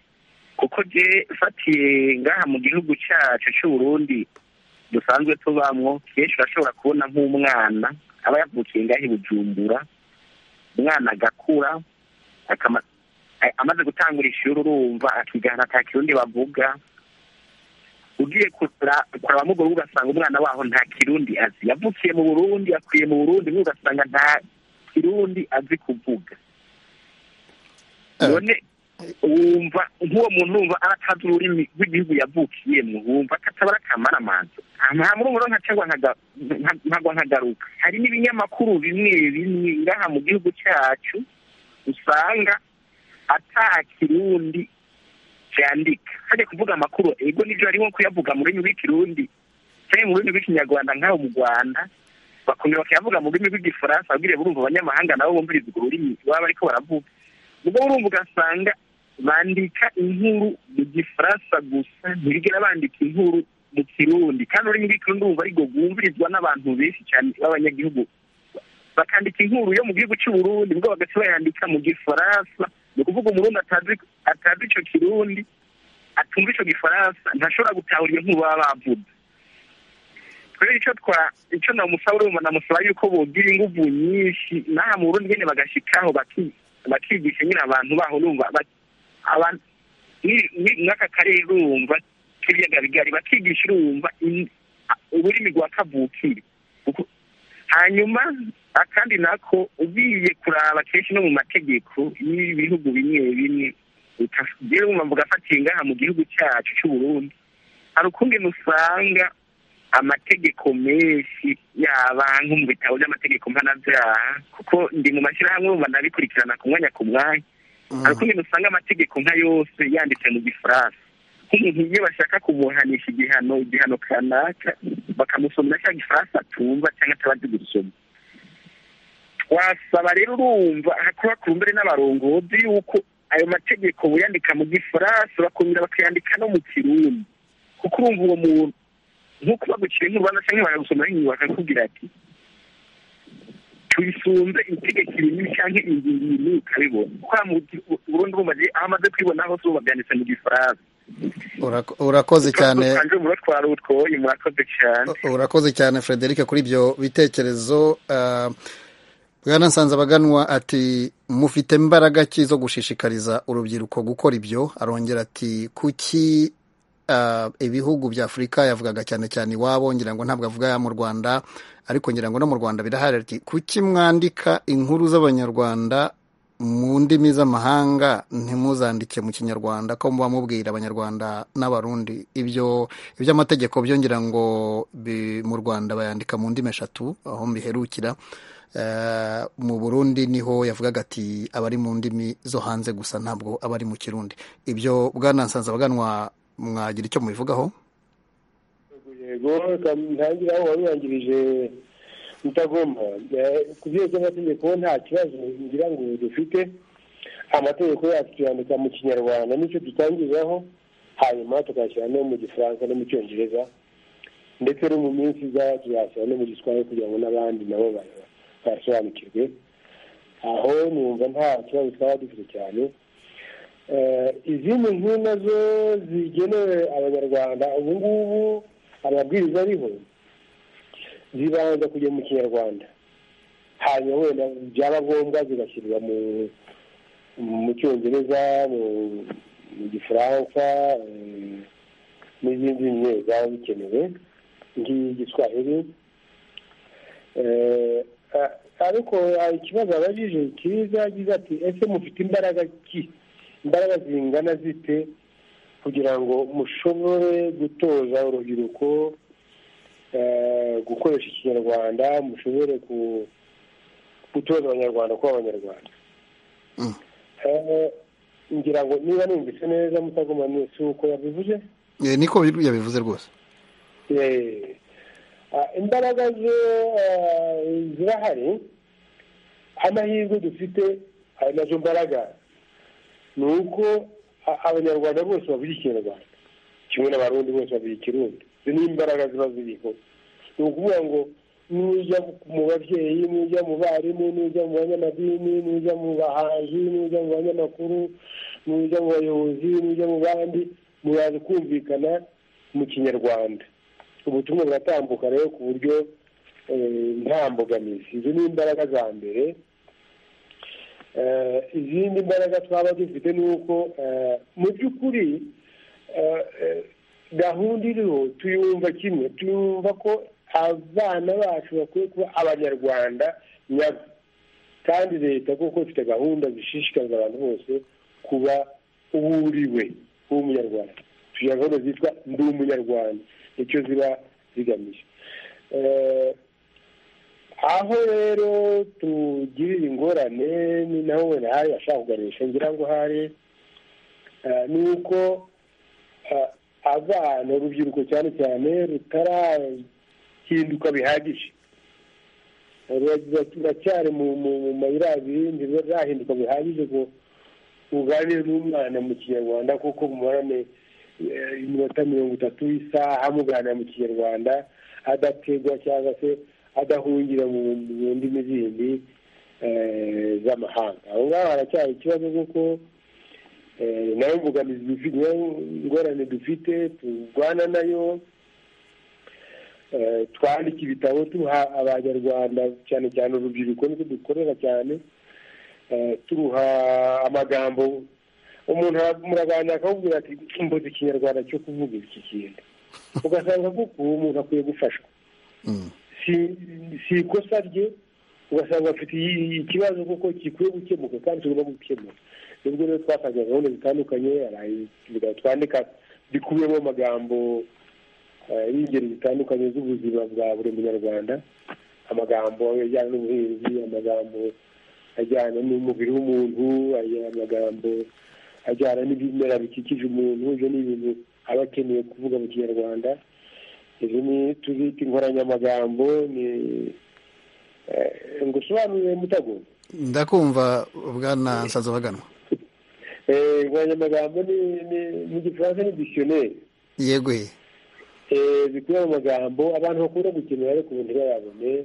kuko je fatiye ngaha mu gihugu cyacu cy'uburundi dusanzwe tubamwo kenshi urashobora kubona nk'umwana aba yavukiye ngaha i bujumbura umwana agakura amaze gutangura ishuri urumva akigana nta kirundi bavuga ugiye kuraba mu rugo ugasanga umwana waho nta kirundi azi yavukiye mu burundi yakwiye mu burundi ugasanga nta kirundi azi kuvuga none wumva nk'uwo muntu wumva aratazi ururimi rw'igihugu yavukiyemo wumva atabara akamara amazu nta murungo nka cyangwa nkagwa nkagaruka hari n'ibinyamakuru bimwe bimwe ngaha mu gihugu cyacu usanga ata kirundi cyandika hajya kuvuga amakuru ego nibyo harimo kuyavuga mu rurimi rw'ikirundi cyangwa mu rurimi rw'ikinyarwanda nk'aho mu rwanda bakongera bakayavuga mu rurimi rw'igifaransa babwire burumva abanyamahanga nabo bumviriza urwo rurimi baba bariko baravuga ubwo burumva ugasanga bandika inkuru mu gifaransa gusa ntibigera bandika inkuru mu kirundi kandi ururimi rw'ikirundi wumva ariko rwumvirizwa n'abantu benshi cyane b'abanyagihugu bakandika inkuru yo mu gihugu cy'u Burundi ubwo bagaca bayandika mu gifaransa ni ukuvuga umurundi atazi atazi icyo kirundi atumva icyo gifaransa ntashobora gutahura iyo nkuru baba bavuze rero icyo twa icyo namusaba urumva namusaba yuko bogira ingufu nyinshi n'aha mu Burundi nyine bagashikaho baki bakigisha nyine abantu baho urumva abantu mw'aka karere urumva k'ibiyaga bigari bakigisha urumva ururimi rwa kavukire hanyuma akandi nako ugiye kuraba kenshi no mu mategeko y'ibihugu bimwe bimwe utagira umwumva ugafatiye ngaha mu gihugu cyacu cy'u Burundi hari ukungene usanga amategeko menshi y'abantu mu bitabo by'amategeko mpanabyaha kuko ndi mu mashyirahamwe urumva nabikurikirana ku mwanya ku mwanya hari ukungene usanga amategeko nka yose yanditse mu gifaransa nk'umuntu iyo bashaka kumuhanisha igihano igihano kanaka bakamusomera cya gifaransa atumva cyangwa atabazi gusoma wasaba rero urumva kuba ku mbere n'abarongozi yuko ayo mategeko buyandika mu gifaransa bakongera bakayandika no mu kirundi kuko urumva uwo muntu nk'uko bagukira inkuru cyangwa bakagusomera inyuma bakakubwira ati tuyisumbe itegeko irindwi cyangwa ingingo irindwi ukabibona kwa mu burundu bumaze aho amaze kwibona hose ubu babyanditse mu gifaransa urakoze cyane urakoze cyane frederic kuri ibyo bitekerezo bwana nsanzabaganwa ati mufite imbaraga ki zo gushishikariza urubyiruko gukora ibyo arongera ati kuki ibihugu bya afurika yavugaga cyane cyane iwabo ngira ngo ntabwo avuga mu rwanda ariko ngira ngo no mu rwanda birahari ati kuki mwandika inkuru z'abanyarwanda mu ndimi z'amahanga ntimuzandike mu kinyarwanda ko muba mubwira abanyarwanda n'abarundi ibyo iby'amategeko byongera ngo mu rwanda bayandika mu ndimi eshatu aho mbiherukira mu burundi niho yavugaga ati abari mu ndimi zo hanze gusa ntabwo abari mu kirundi ibyo bwanansanza baganwa mwagira icyo mubivugaho yego ntangira aho wabirangirije mutagomba ku byerekezo by'amategeko nta kibazo ngira ngo dufite amategeko yacu tuyandika mu kinyarwanda nicyo dutangiriraho hanyuma tukayashyira no mu gifaransa no mu cyongereza ndetse no mu minsi iza tuyashyira no mu giswahili kugira ngo n'abandi nabo basobanukirwe aho numva nta kibazo twaba dufite cyane izindi nkuru nazo zigenewe abanyarwanda ubu ngubu amabwiriza ariho zibanza kujya mu kinyarwanda hanyuma wenda byaba ngombwa zigashyirwa mu cyongereza mu gifaransa n'izindi nyine zaba zikenewe nk'igiswahili ariko hari ikibazo abajije cyiza yagize ati ese mufite imbaraga ki imbaraga zingana zite kugira ngo mushobore gutoza urubyiruko gukoresha ikinyarwanda mushobore gutoza abanyarwanda kuba abanyarwanda ngira ngo niba numvise neza mutagoma mwese uko yabivuze niko yabivuze rwose imbaraga zo zirahari amahirwe dufite ayo nazo mbaraga ni uko abanyarwanda bose bavuga ikinyarwanda kimwe n'abarundi bose bavuga ikirundi izo ni imbaraga ziba ziriho ni ukuvuga ngo nujya mu babyeyi nujya mu barimu nujya mu banyamadini nujya mu bahanzi nujya mu banyamakuru nujya mu bayobozi nujya mu bandi muraza kumvikana mu kinyarwanda ubutumwa buratambuka rero ku buryo nta mbogamizi izo ni imbaraga za mbere izindi mbaraga twaba dufite ni uko mu by'ukuri gahunda iriho tuyumva kimwe tuyumva ko abana bacu bakwiye kuba abanyarwanda nyabo kandi leta kuko ifite gahunda zishishikariza abantu bose kuba uburiwe w'umunyarwanda tugira gahunda zitwa ndi umunyarwanda icyo ziba zigamije aho rero tugirira ingorane ni naho wenda hari ashaka kuganisha ngira ngo hari ni uko abana urubyiruko cyane cyane rutarahinduka bihagije ruracyari mu mayira abiri ntirurahinduka bihagije ngo uganire n'umwana mu kinyarwanda kuko mubonane iminota mirongo itatu y'isaha muganira mu kinyarwanda adategwa cyangwa se adahungira mu ndimi zindi z'amahanga aho ngaho haracyari ikibazo kuko nayo mbogamizi dufite ingorane dufite turwana nayo twandika ibitabo tuha abanyarwanda cyane cyane urubyiruko niko dukorera cyane turuha amagambo umuntu muraganira akakubwira ati mbuze ikinyarwanda cyo kuvuga iki kintu ugasanga kuko uwo muntu akwiye gufashwa si ikosa rye ugasanga afite ikibazo kuko gikwiye gukemuka kandi tugomba gukemuka nibwo rero twatangiye gahunda zitandukanye twandika bikubiyemo amagambo y'ingeri zitandukanye z'ubuzima bwa buri munyarwanda amagambo ajyana n'ubuhinzi amagambo ajyana n'umubiri w'umuntu amagambo ajyana n'ibimera bikikije umuntu ibyo ni ibintu aba akeneye kuvuga mu kinyarwanda izi ni tuzita inkoranyamagambo ni ngo usobanurire mutago ndakumva bwana nsazabaganwa inkoranyamagambo ni igifaransa ni disiyoneri yego zikubiye mu magambo abantu bakunda gukenera ariko ubu ntibayabone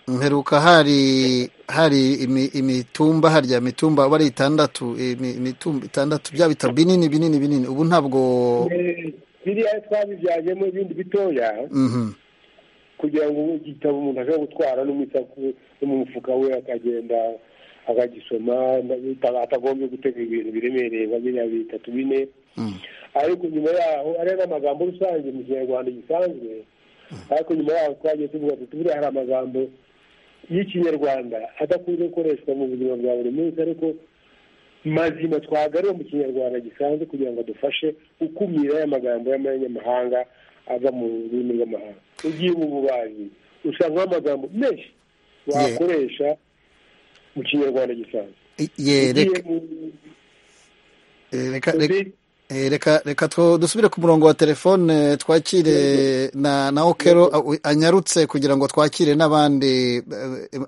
mperuka hari hari imitumba harya mitumba uba ari itandatu imitumba itandatu bya bitabo binini binini binini ubu ntabwo biriya twabibyajemo ibindi bitoya kugira ngo igitabo umuntu ashobora gutwara no mu mufuka we akagenda akagisoma atagombye gutega ibintu biremereye nka biriya bitatu bine ariko nyuma yaho ariya ni amagambo rusange mu kinyarwanda gisanzwe ariko nyuma yaho twagiye tuvuga ati buriya hari amagambo y'ikinyarwanda adakunze gukoreshwa mu buzima bwa buri munsi ariko mazima twagaruye mu kinyarwanda gisanzwe kugira ngo adufashe gukumira aya magambo y'amanyamahanga ava mu rurimi rw'amahanga ugiye mu bubaji usanga amagambo menshi wakoresha mu kinyarwanda gisanzwe reka dusubire ku murongo wa telefone twakire na okero anyarutse kugira ngo twakire n'abandi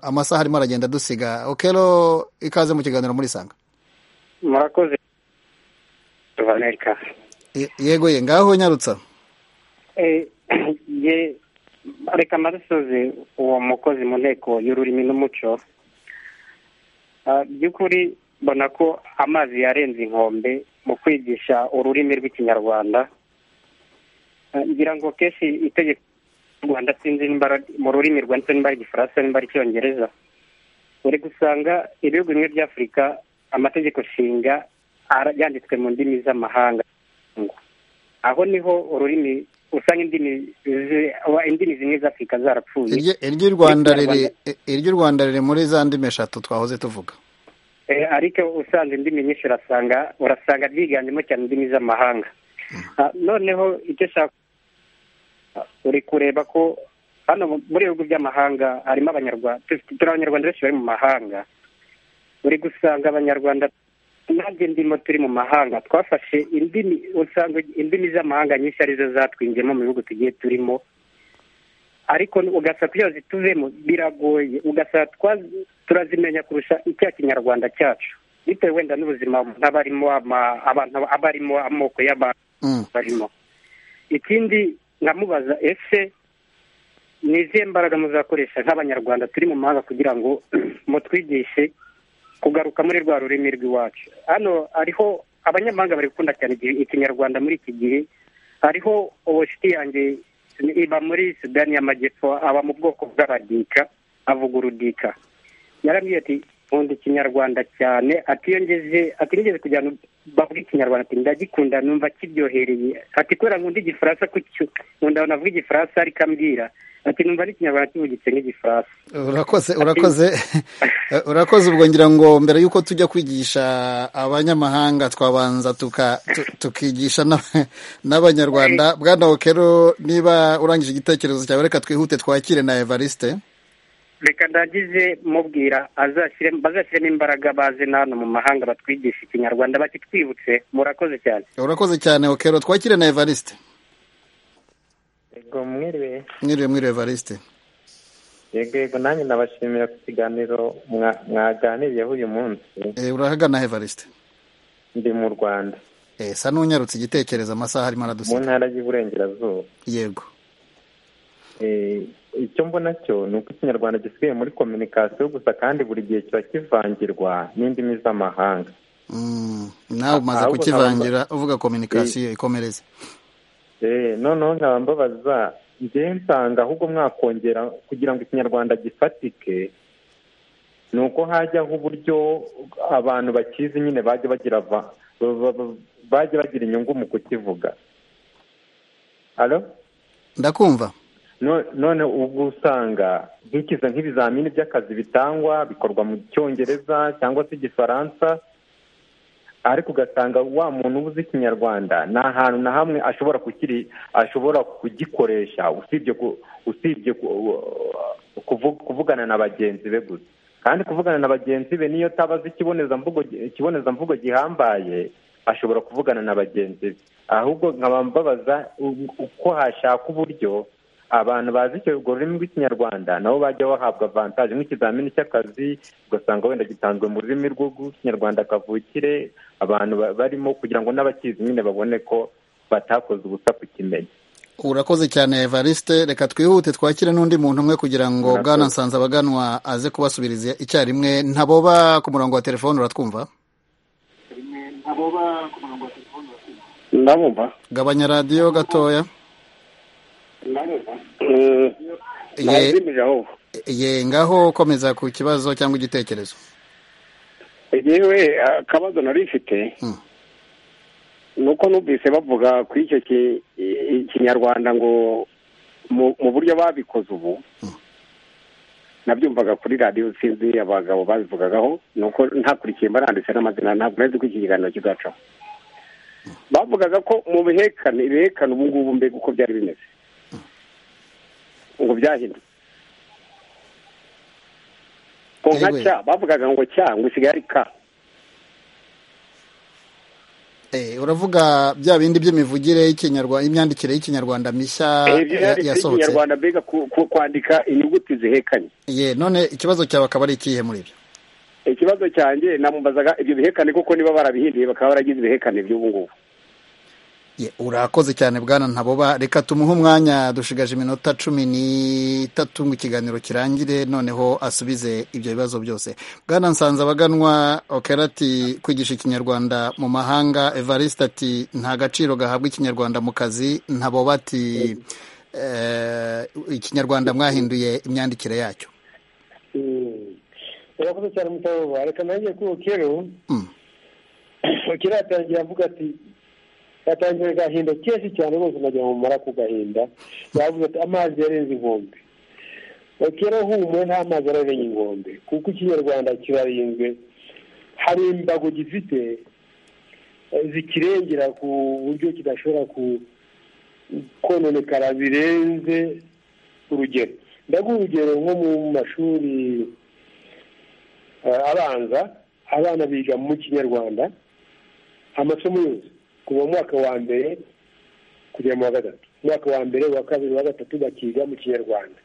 amasaha arimo aragenda dusiga okero ikaze mu kiganiro muri sanga murakoze tubane ikaze yego ye ngaho nyarutsa reka marasoze uwo mukozi mu nteko y'ururimi n'umuco by'ukuri mbona ko amazi yarenze inkombe mu kwigisha ururimi rw'ikinyarwanda ngira ngo kenshi itegeko ry'u rwanda sinzi mu rurimi rwanditse nimba ari igifaransa nimba ari icyongereza uri gusanga ibihugu bimwe by'afurika amategeko nshinga yanditswe mu ndimi z'amahanga aho niho ururimi usanga indimi zimwe z'afurika zarapfuye iry'u rwanda riri iry'u rwanda riri muri za ndimi eshatu twahoze tuvuga ariko usanze indimi nyinshi urasanga urasanga ryiganjemo cyane indimi z'amahanga noneho icyo ushaka uri kureba ko hano muri ibihugu by'amahanga harimo abanyarwanda turi abanyarwanda benshi bari mu mahanga uri gusanga abanyarwanda nanjye ndimo turi mu mahanga twafashe indimi usanga indimi z'amahanga nyinshi arizo zatwinjemo mu bihugu tugiye turimo ariko ugasanga kugira ngo zituvemo biragoye ugasanga turazimenya kurusha icya kinyarwanda cyacu bitewe wenda n'ubuzima umuntu aba arimo abantu aba arimo amoko y'abantu barimo ikindi nkamubaza ese ni izihe mbaraga muzakoresha nk'abanyarwanda turi mu mahanga kugira ngo mutwigishe kugaruka muri rwa rurimi rw'iwacu hano hariho abanyamahanga bari gukunda cyane ikinyarwanda muri iki gihe hariho ubushiti yanjye iba muri sudani y'amajyepfo aba mu bwoko bw'abadika avuga urudika yarambwiye ati nkunda ikinyarwanda cyane atiyongeze atigeze kugira ngo bavuge ikinyarwanda ati ndagikunda numva kiryohereye ati kubera nkunda igifaransa kucyo nkunda navuga igifaransa ariko ambwira ati numva n'ikinyarwanda kivugitse n'igifaransa urakoze urakoze urakoze ubwo ngira ngo mbere y'uko tujya kwigisha abanyamahanga twabanza tukigisha n'abanyarwanda bwana okero niba urangije igitekerezo cyawe reka twihute twakire na evariste reka ndagize mubwira bazashyiremo imbaraga baze n'ahantu mu mahanga batwigisha ikinyarwanda bakitwibutse murakoze cyane urakoze cyane okero twakire na evariste yego mwiriwe mwiriwe mwiriwe evariste yego yego nanjye nabashimira ku kiganiro mwaganiriyeho uyu munsi urahagana evariste ndi mu rwanda esa n'unyarutse igitekerezo amasaha arimo mu aradusiga ntara y'iburengerazuba yego Eh, icyo mbona cyo ni uko ikinyarwanda gisigaye muri kominikasiyo gusa kandi buri gihe kiba kivangirwa n'indimi z'amahanga Mm, nawe umaze ahubwo kukivangira uvuga kominikasiyo ikomereze Eh, noneho nkaba mbabaza njyewe nsanga ahubwo mwakongera kugira ngo ikinyarwanda gifatike ni uko hajyaho uburyo abantu bakizi nyine bajya bagira va- ba- ba- ba- bajya bagira inyungu mu kukivuga Alo? ndakumva No- none ubwo usanga nkikiza nk'ibizamini by'akazi bitangwa bikorwa mu cyongereza cyangwa se igifaransa ariko ugasanga wa muntu uba uzi ikinyarwanda nta hantu na hamwe ashobora kukiri ashobora kugikoresha usibye ku, usibye ku, kuvu- kuvugana na bagenzi be gusa kandi kuvugana na bagenzi be niyo ataba azi ikibonezamvugo ikibonezamvugo gihambaye ashobora kuvugana na bagenzi be ahubwo nkaba mbabaza u- uko hashaka uburyo abantu bazi icyo urwo rurimi rw'ikinyarwanda nabo bajya bahabwa avantaje nk'ikizamini cy'akazi ugasanga wenda gitanzwe mu rurimi rw'ikinyarwanda kavukire abantu ba- barimo kugira ngo n'abakizi nyine babone ko batakoze ubusa kukimenya urakoze cyane evariste reka twihute twakire n'undi muntu umwe kugira ngo Murakoze. bwana nsanzabaganwa aze kubasubiriza icyarimwe ntaboba ku murongo wa telefone uratwumva ndabumva gabanya radiyo gatoya Ye- ntabizimije aho ye ngaho komeza ku kibazo cyangwa igitekerezo yewe akabazo nari mfite ni uko numvise bavuga kuri icyo ki- i- ikinyarwanda ngo mu mu buryo babikoze ubu nabyumvaga kuri radiyo sinzi abagabo babivugagaho ni uko ntakurikiye mbaranditse n'amazina ntabwo nari nzi ko iki kiganiro kizacaho bavugaga ko mu bihekane ibihekane ubu ngubu mbega uko byari bimeze ngo byahindutse ngo nka Yewe. cya bavugaga ngo cya ngo isigaye ari ka Eh, uravuga bya bindi by'imivugire y'ikinyarwanda imyandikire y'ikinyarwanda mishya Eh, ibyo ya- yanditse yasohotse ikinyarwanda mbega ku- ku- kwandika inyuguti zihekanye ye none ikibazo cyawe akaba ari ikihe muri ibyo ikibazo cyanjye namumbazaga ibyo bihekane koko niba barabihinduye bakaba baragize ibihekane by'ubu ngubu ye urakoze cyane bwana ntaboba reka tumuhe umwanya dushigaje iminota cumi n'itatu ngo ikiganiro kirangire noneho asubize ibyo bibazo byose bwana nsanze abaganwa okera ati kwigisha ikinyarwanda mu mahanga evariste ati nta gaciro gahabwa ikinyarwanda mu kazi ntaboba ati eh, ikinyarwanda mwahinduye imyandikire yacyo Mm. urakoze cyane mutaboba reka nanjye kuri okero Mm. okero yatangiye avuga ati yatangiye agahinda kenshi cyane rwose najya mu mara ku gahinda yavuze ati amazi yarenze inkombe okero humwe nta mazi ararenye inkombe kuko ikinyarwanda kirarinzwe hari imbago gifite eh, zikirengera ku buryo kidashobora ku kononekara birenze urugero ndaguha urugero nko mu mashuri eh, abanza abana biga mu kinyarwanda amasomo yose kuva mu mwaka wa mbere kugera mu wa gatatu umwaka wa mbere uwa kabiri uwa gatatu bakiga mu kinyarwanda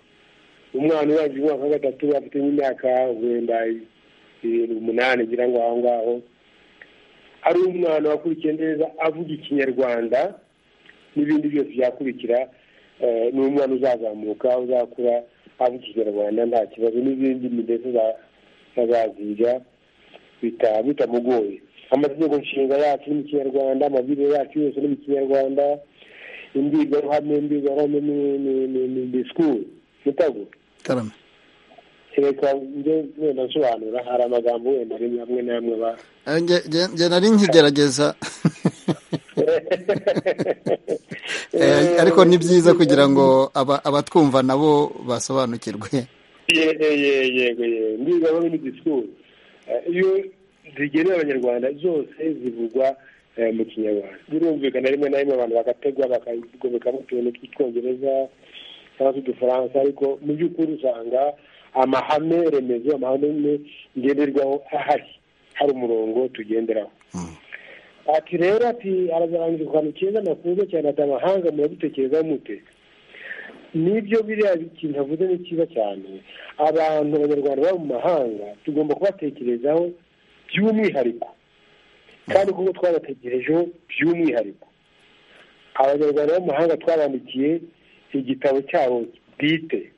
umwana urangije umwaka wa gatatu afite nk'imyaka wenda irindwi umunani ngira ngo aho ngaho ari umwana wakurikiye neza avuga ikinyarwanda n'ibindi byose byakurikira eh, ni umwana uzazamuka uzakura avuga ikinyarwanda nta kibazo n'izindi ndetse azaziga bita- bitamugoye amategeko nshinga yacu ni mu kinyarwanda amabwiriza yacu yose ni mu kinyarwanda imbwirwaruhame imbwirwaruhame ni- ni- ni- ni disikuru mutago karame reka njye wenda nsobanura hari amagambo wenda rimwe hamwe n'amwe ba Eh, nge- nge- nge nari nkigerageza Eh, ariko ni byiza kugira ngo aba- abatwumva nabo basobanukirwe ye ye yego ye imbwirwaruhame ni disikuru Eh, iyo zigenewe abanyarwanda zose zivugwa eh, mu kinyarwanda birumvikana rimwe na rimwe abantu bagategwa bakagomeka mu tuntu tw'icyongereza cyangwa se udufaransa ariko mu by'ukuri usanga amahame remezo amahame ngenderwaho ahari hari umurongo tugenderaho ati rero ati arazarangiza akantu keza nakunze cyane ati amahanga muradutekerezaho mute nibyo biriya ikintu avuze ni cyiza cyane abantu abanyarwanda baba mu mahanga tugomba kubatekerezaho by'umwihariko kandi kuko twabategerejeho by'umwihariko abanyarwanda b'amahanga twabandikiye igitabo cyabo bwite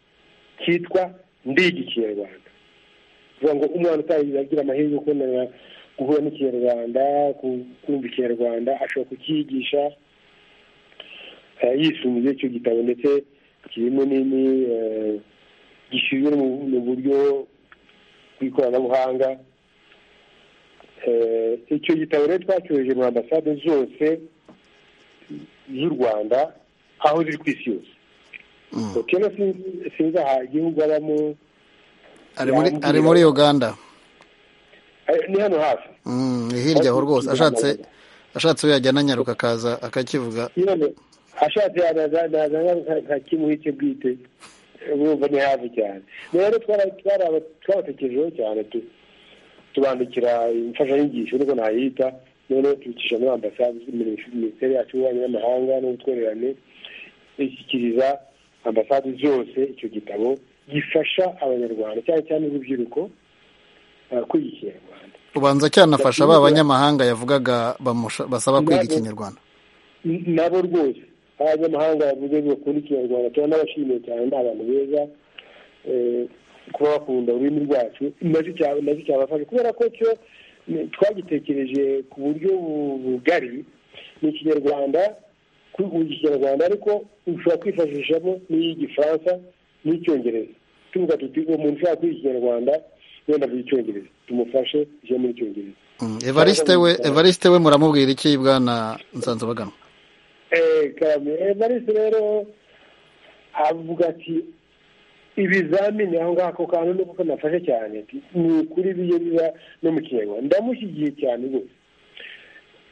cyitwa ndigi ikinyarwanda kuvuga ngo umwana utagira agira amahirwe yo kubonera guhura n'ikinyarwanda kumva ikinyarwanda ashobora kucyigisha yisumbuye icyo gitabo ndetse kirimo nini gishyizwe mu buryo bw'ikoranabuhanga icyo gitabo rero twacyoheje mu ambasade zose z'u rwanda aho ziri ku isi yose kera sinzi aha igihugu abamo ari muri uganda ni hano hafi ni hirya aho rwose ashatse ashatse we yajyana anyaruka akaza akakivuga ashatse yazana nka kimuhike bwite bumva ni hafi cyane rero twabatekerejeho cyane tubandikira imfashanyigisho niko nayita noneho tubicisha muri ambasade minisiteri yacu y'ububanyi n'amahanga n'ubutwererane ishyikiriza ambasade zose icyo gitabo gifasha abanyarwanda cyane cyane urubyiruko kwiga ikinyarwanda ubanza cyanafasha ba banyamahanga yavugaga basaba kwiga ikinyarwanda nabo rwose abanyamahanga bavuze bakunda ikinyarwanda turanabashimiye cyane ni abantu beza kuba bakunda ururimi rwacu nacyo cyabafasha kubera ko cyo twagitekereje ku buryo bugari ni ikinyarwanda kwiga ikinyarwanda ariko ushobora kwifashishamo n'iy'igifaransa n'icyongereza tuvuga tuti umuntu ushaka kwiga ikinyarwanda wenda avuga icyongereza tumufashe ijya muri icyongereza evariste we evariste we muramubwira iki bwana nsanzabaganwa evariste rero avuga ati ibizamini aho ngaho ako kantu nuko kanafashe cyane ni ukuri biye biba no mu kinyarwanda ndamushyigiye cyane rwose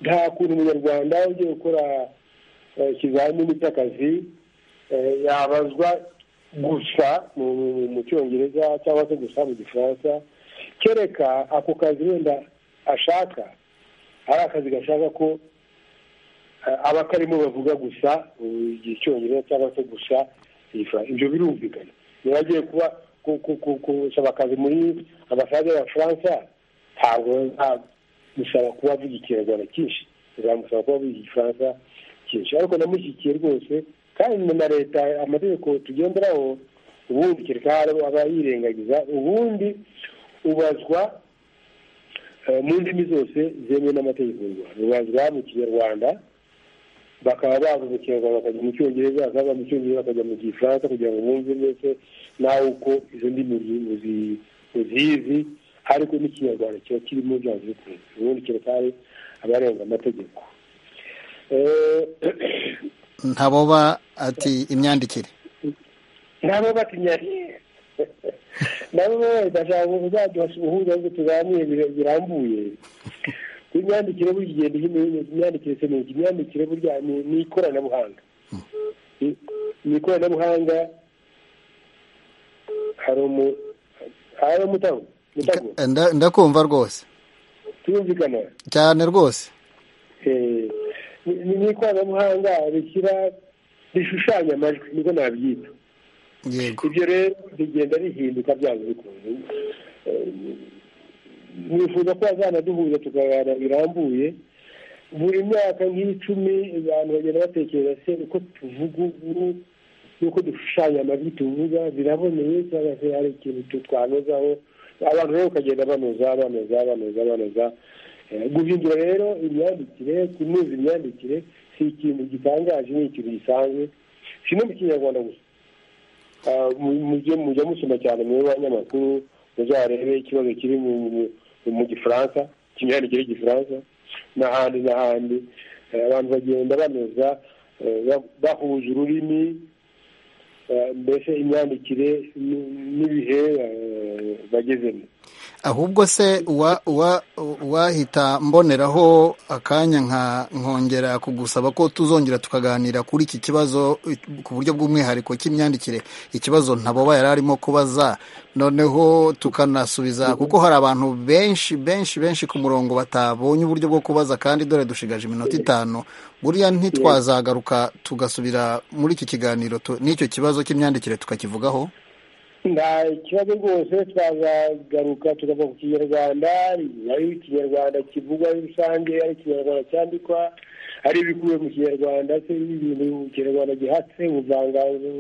nta kuntu umunyarwanda ugiye gukora ikizamini cy'akazi yabazwa gusa mu cyongereza cyangwa se gusa mu gifaransa kereka ako kazi wenda ashaka ari akazi gashaka ko abakarimo bavuga gusa icyongereza cyangwa se gusa ibyo birumvikana niba agiye kuba gusaba akazi muri ambasade y'abafaransa ntabwo bazamusaba kuba avuga ikinyarwanda cyinshi bizamusaba kuba avuga igifaransa cyinshi ariko namushyigikiye rwose kandi na leta amategeko tugenderaho ubundi kereka aba yirengagiza ubundi ubazwa mu ndimi zose zemewe n'amategeko y'u rwanda ubazwa mu kinyarwanda bakaba bava mu kinyarwanda bakajya mu cyongereza bakaba mu cyongereza bakajya mu gifaransa kugira ngo bumve mbese nawe uko izo ndimi uzizi ariko n'ikinyarwanda kiba kirimo byanze bikunze ubundi kereka abarenga amategeko ntaboba ati imyandikire ntaboba ati imyandikire nabo bashaka kuzaduha ubuhuza ahubwo tuganire birambuye imyandikire buri gihe imyandikire se niki imyandikire burya ni ikoranabuhanga ni ikoranabuhanga hari umu hari umutago ndakumva rwose turumvikana cyane rwose ni ikoranabuhanga rishyira rishushanya amajwi niko nabyita ibyo rero rigenda rihinduka byanze bikunze nifuza ko bazanaduhuza tukaganira birambuye buri myaka nk'icumi abantu bagenda batekereza se uko tuvuga ubu n'uko dushushanya amajwi tuvuga biraboneye cyangwa se hari ikintu twanozaho abantu rero bakagenda banoza banoza banoza banoza guhindura rero imyandikire kunoza imyandikire si ikintu gitangaje ni ikintu gisanzwe si no mu kinyarwanda gusa mujya musoma cyane mu banyamakuru muzarebe ikibazo kiri mu gifaransa kimyandikire y'igifaransa n'ahandi n'ahandi abantu bagenda banoza bahuje ururimi mbese imyandikire n'ibihe bagezemo ahubwo se wahita mboneraho akanya nkongera kugusaba ko tuzongera tukaganira kuri iki kibazo ku buryo bw'umwihariko cy'imyandikire ikibazo ntaboba yari arimo kubaza noneho tukanasubiza kuko hari abantu benshi benshi benshi ku murongo batabonye uburyo bwo kubaza kandi dore dushigaje iminota itanu buriya ntitwazagaruka tugasubira muri iki kiganiro n'icyo kibazo cy'imyandikire tukakivugaho nta kibazo rwose twazagaruka tukava ku kinyarwanda ari ikinyarwanda kivugwa muri rusange ari ikinyarwanda cyandikwa ari ibikubiye mu kinyarwanda se ibintu mu kinyarwanda gihatse ubuvanganzo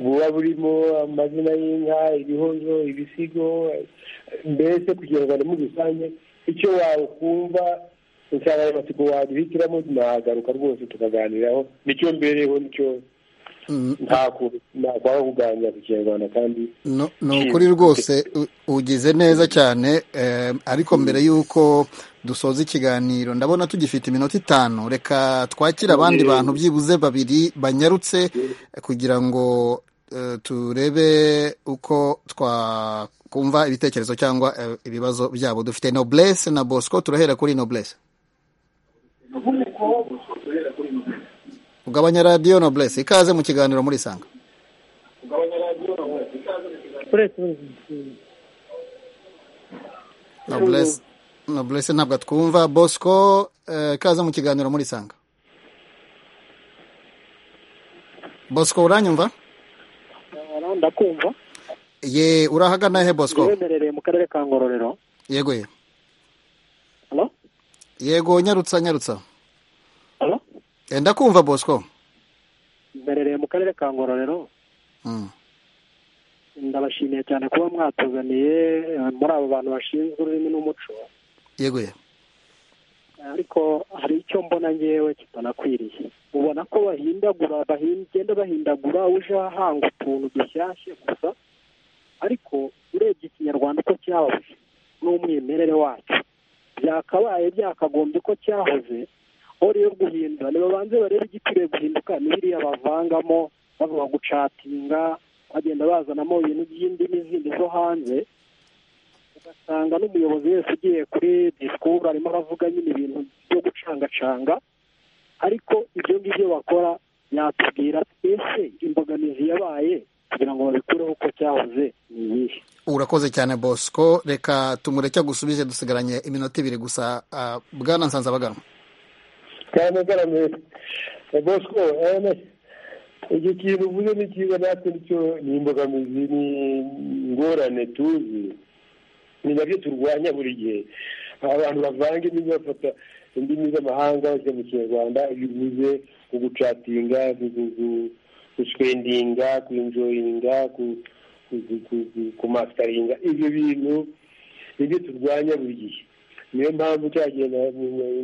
buba burimo amazina y'inka ibihozo ibisigo mbese ku kinyarwanda muri rusange icyo wakumva insanganyamatsiko waduhitiramo nahagaruka rwose tukaganiraho nicyo mbereho nicyo ntakwaba kuganira ku kinyarwanda kandi ni ukuri rwose ugize neza cyane ariko mbere y'uko dusoza ikiganiro ndabona tugifite iminota itanu reka twakire abandi bantu byibuze babiri banyarutse kugira ngo turebe uko twakumva ibitekerezo cyangwa ibibazo byabo dufite noblesse na bosco turahera kuri noblesse ugabanya radiyo noblesse ikaze mu kiganiro muri sanga noblesse ntabwo twumva bosco ikaze mu kiganiro muri sanga bosco uranyumva ndakumva ye urahagana he bosco uherereye mu karere ka ngororero yego ye yego nyarutsa nyarutsa enda kumva bosco mberereye mu karere ka ngororero ndabashimiye cyane kuba mwatuzaniye muri abo bantu bashinzwe ururimi n'umuco yego ye ariko hari icyo mbona ngewe kitanakwiriye ubona ko bahindagura bagenda bahindagura uje ahanga utuntu dushyashya gusa ariko urebye ikinyarwanda uko cyahoze n'umwimerere wacyo byakabaye byakagombye ko cyahoze aho rero guhindura nibabanze barebe igikwiye guhinduka n'iriya bavangamo bavuga gucatinga bagenda bazanamo ibintu by'indimi zindi zo hanze ugasanga n'umuyobozi wese ugiye kuri disikuru arimo aravuga nyine ibintu byo gucangacanga ariko ibyo ngibyo bakora yatubwira ese imbogamizi yabaye kugira ngo babikureho uko cyahoze ni iyihe urakoze cyane bosco reka tumureke gusubize dusigaranye iminota ibiri gusa bwana nsanzabaganwa cyane garamere bosco iki kintu uvuze ni cyiza natwe nicyo ni imbogamizi ni ingorane tuzi ni nabyo turwanya buri gihe abantu bavanga indimi bafata indimi z'amahanga bashyira mu kinyarwanda iyo uvuze ku gucatinga guswendinga kwinjoyinga kumasitaringa ibyo bintu nibyo turwanya buri gihe niyo mpamvu cyagiye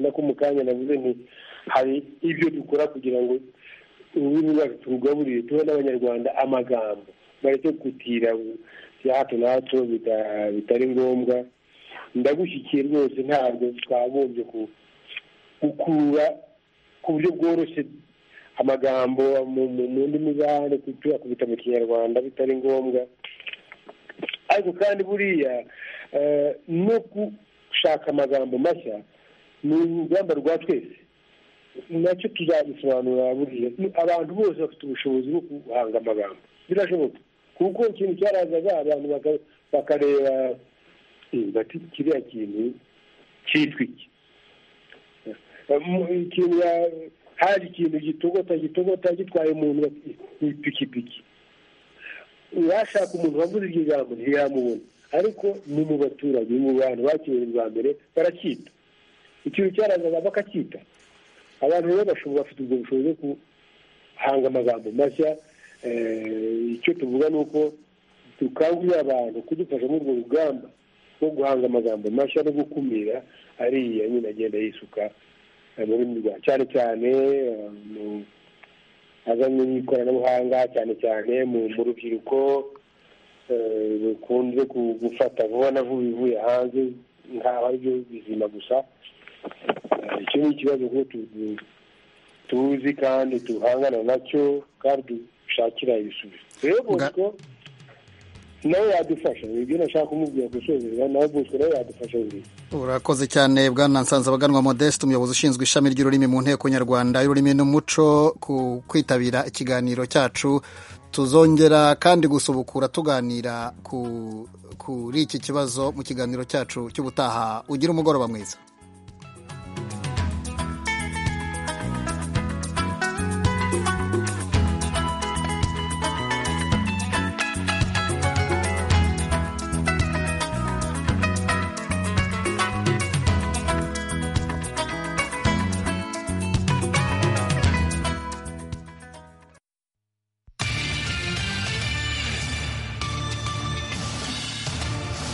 nako mu kanya navuze ni hari ibyo dukora kugira ngo ururimi rwacu turugaburire tuhe n'abanyarwanda amagambo bareke gutira bya hato na hato bitari ngombwa ndagushyikiye rwose ntabwo twagombye gukura ku buryo bworoshye amagambo mu ndimi z'ahandi tuyakubita mu kinyarwanda bitari ngombwa ariko kandi buriya no gushaka amagambo mashya ni urugamba rwa twese nacyo tuzabisobanura buriya abantu bose bafite ubushobozi bwo guhanga amagambo birashoboka kuko ikintu cyarazaga abantu bakareba bati kiriya kintu cyitwa iki hari ikintu gitogota gitogota gitwaye umuntu ipikipiki washaka umuntu waguze iryo jambo ntiyamubona ariko ni mu baturage mu bantu bakiriye bwa mbere baracyita ikintu cyarazaga bakacyita abantu rero bashobora bafite ubwo bushobozi bwo guhanga amagambo mashya icyo tuvuga ni uko dukangurira abantu kudufasha muri urwo rugamba rwo guhanga amagambo mashya no gukumira ariya nyine agenda yisuka mu rurimi rwa cyane cyane mu azanye n'ikoranabuhanga cyane cyane mu rubyiruko rukunze gufata vuba na vuba ibivuye hanze nkaho ari byo bizima gusa icyo ni ikibazo ko tuzi kandi duhangana nacyo kandi dushakira ibisubizo rero bosco nawe yadufasha ibyo nashaka kumubwira gusoza nawe bosco nawe yadufasha buriya urakoze cyane bwana nsanzabaganwa modeste umuyobozi ushinzwe ishami ry'ururimi mu nteko nyarwanda y'ururimi n'umuco ku kwitabira ikiganiro cyacu tuzongera kandi gusubukura tuganira kuri iki kibazo mu kiganiro cyacu cy'ubutaha ugira umugoroba mwiza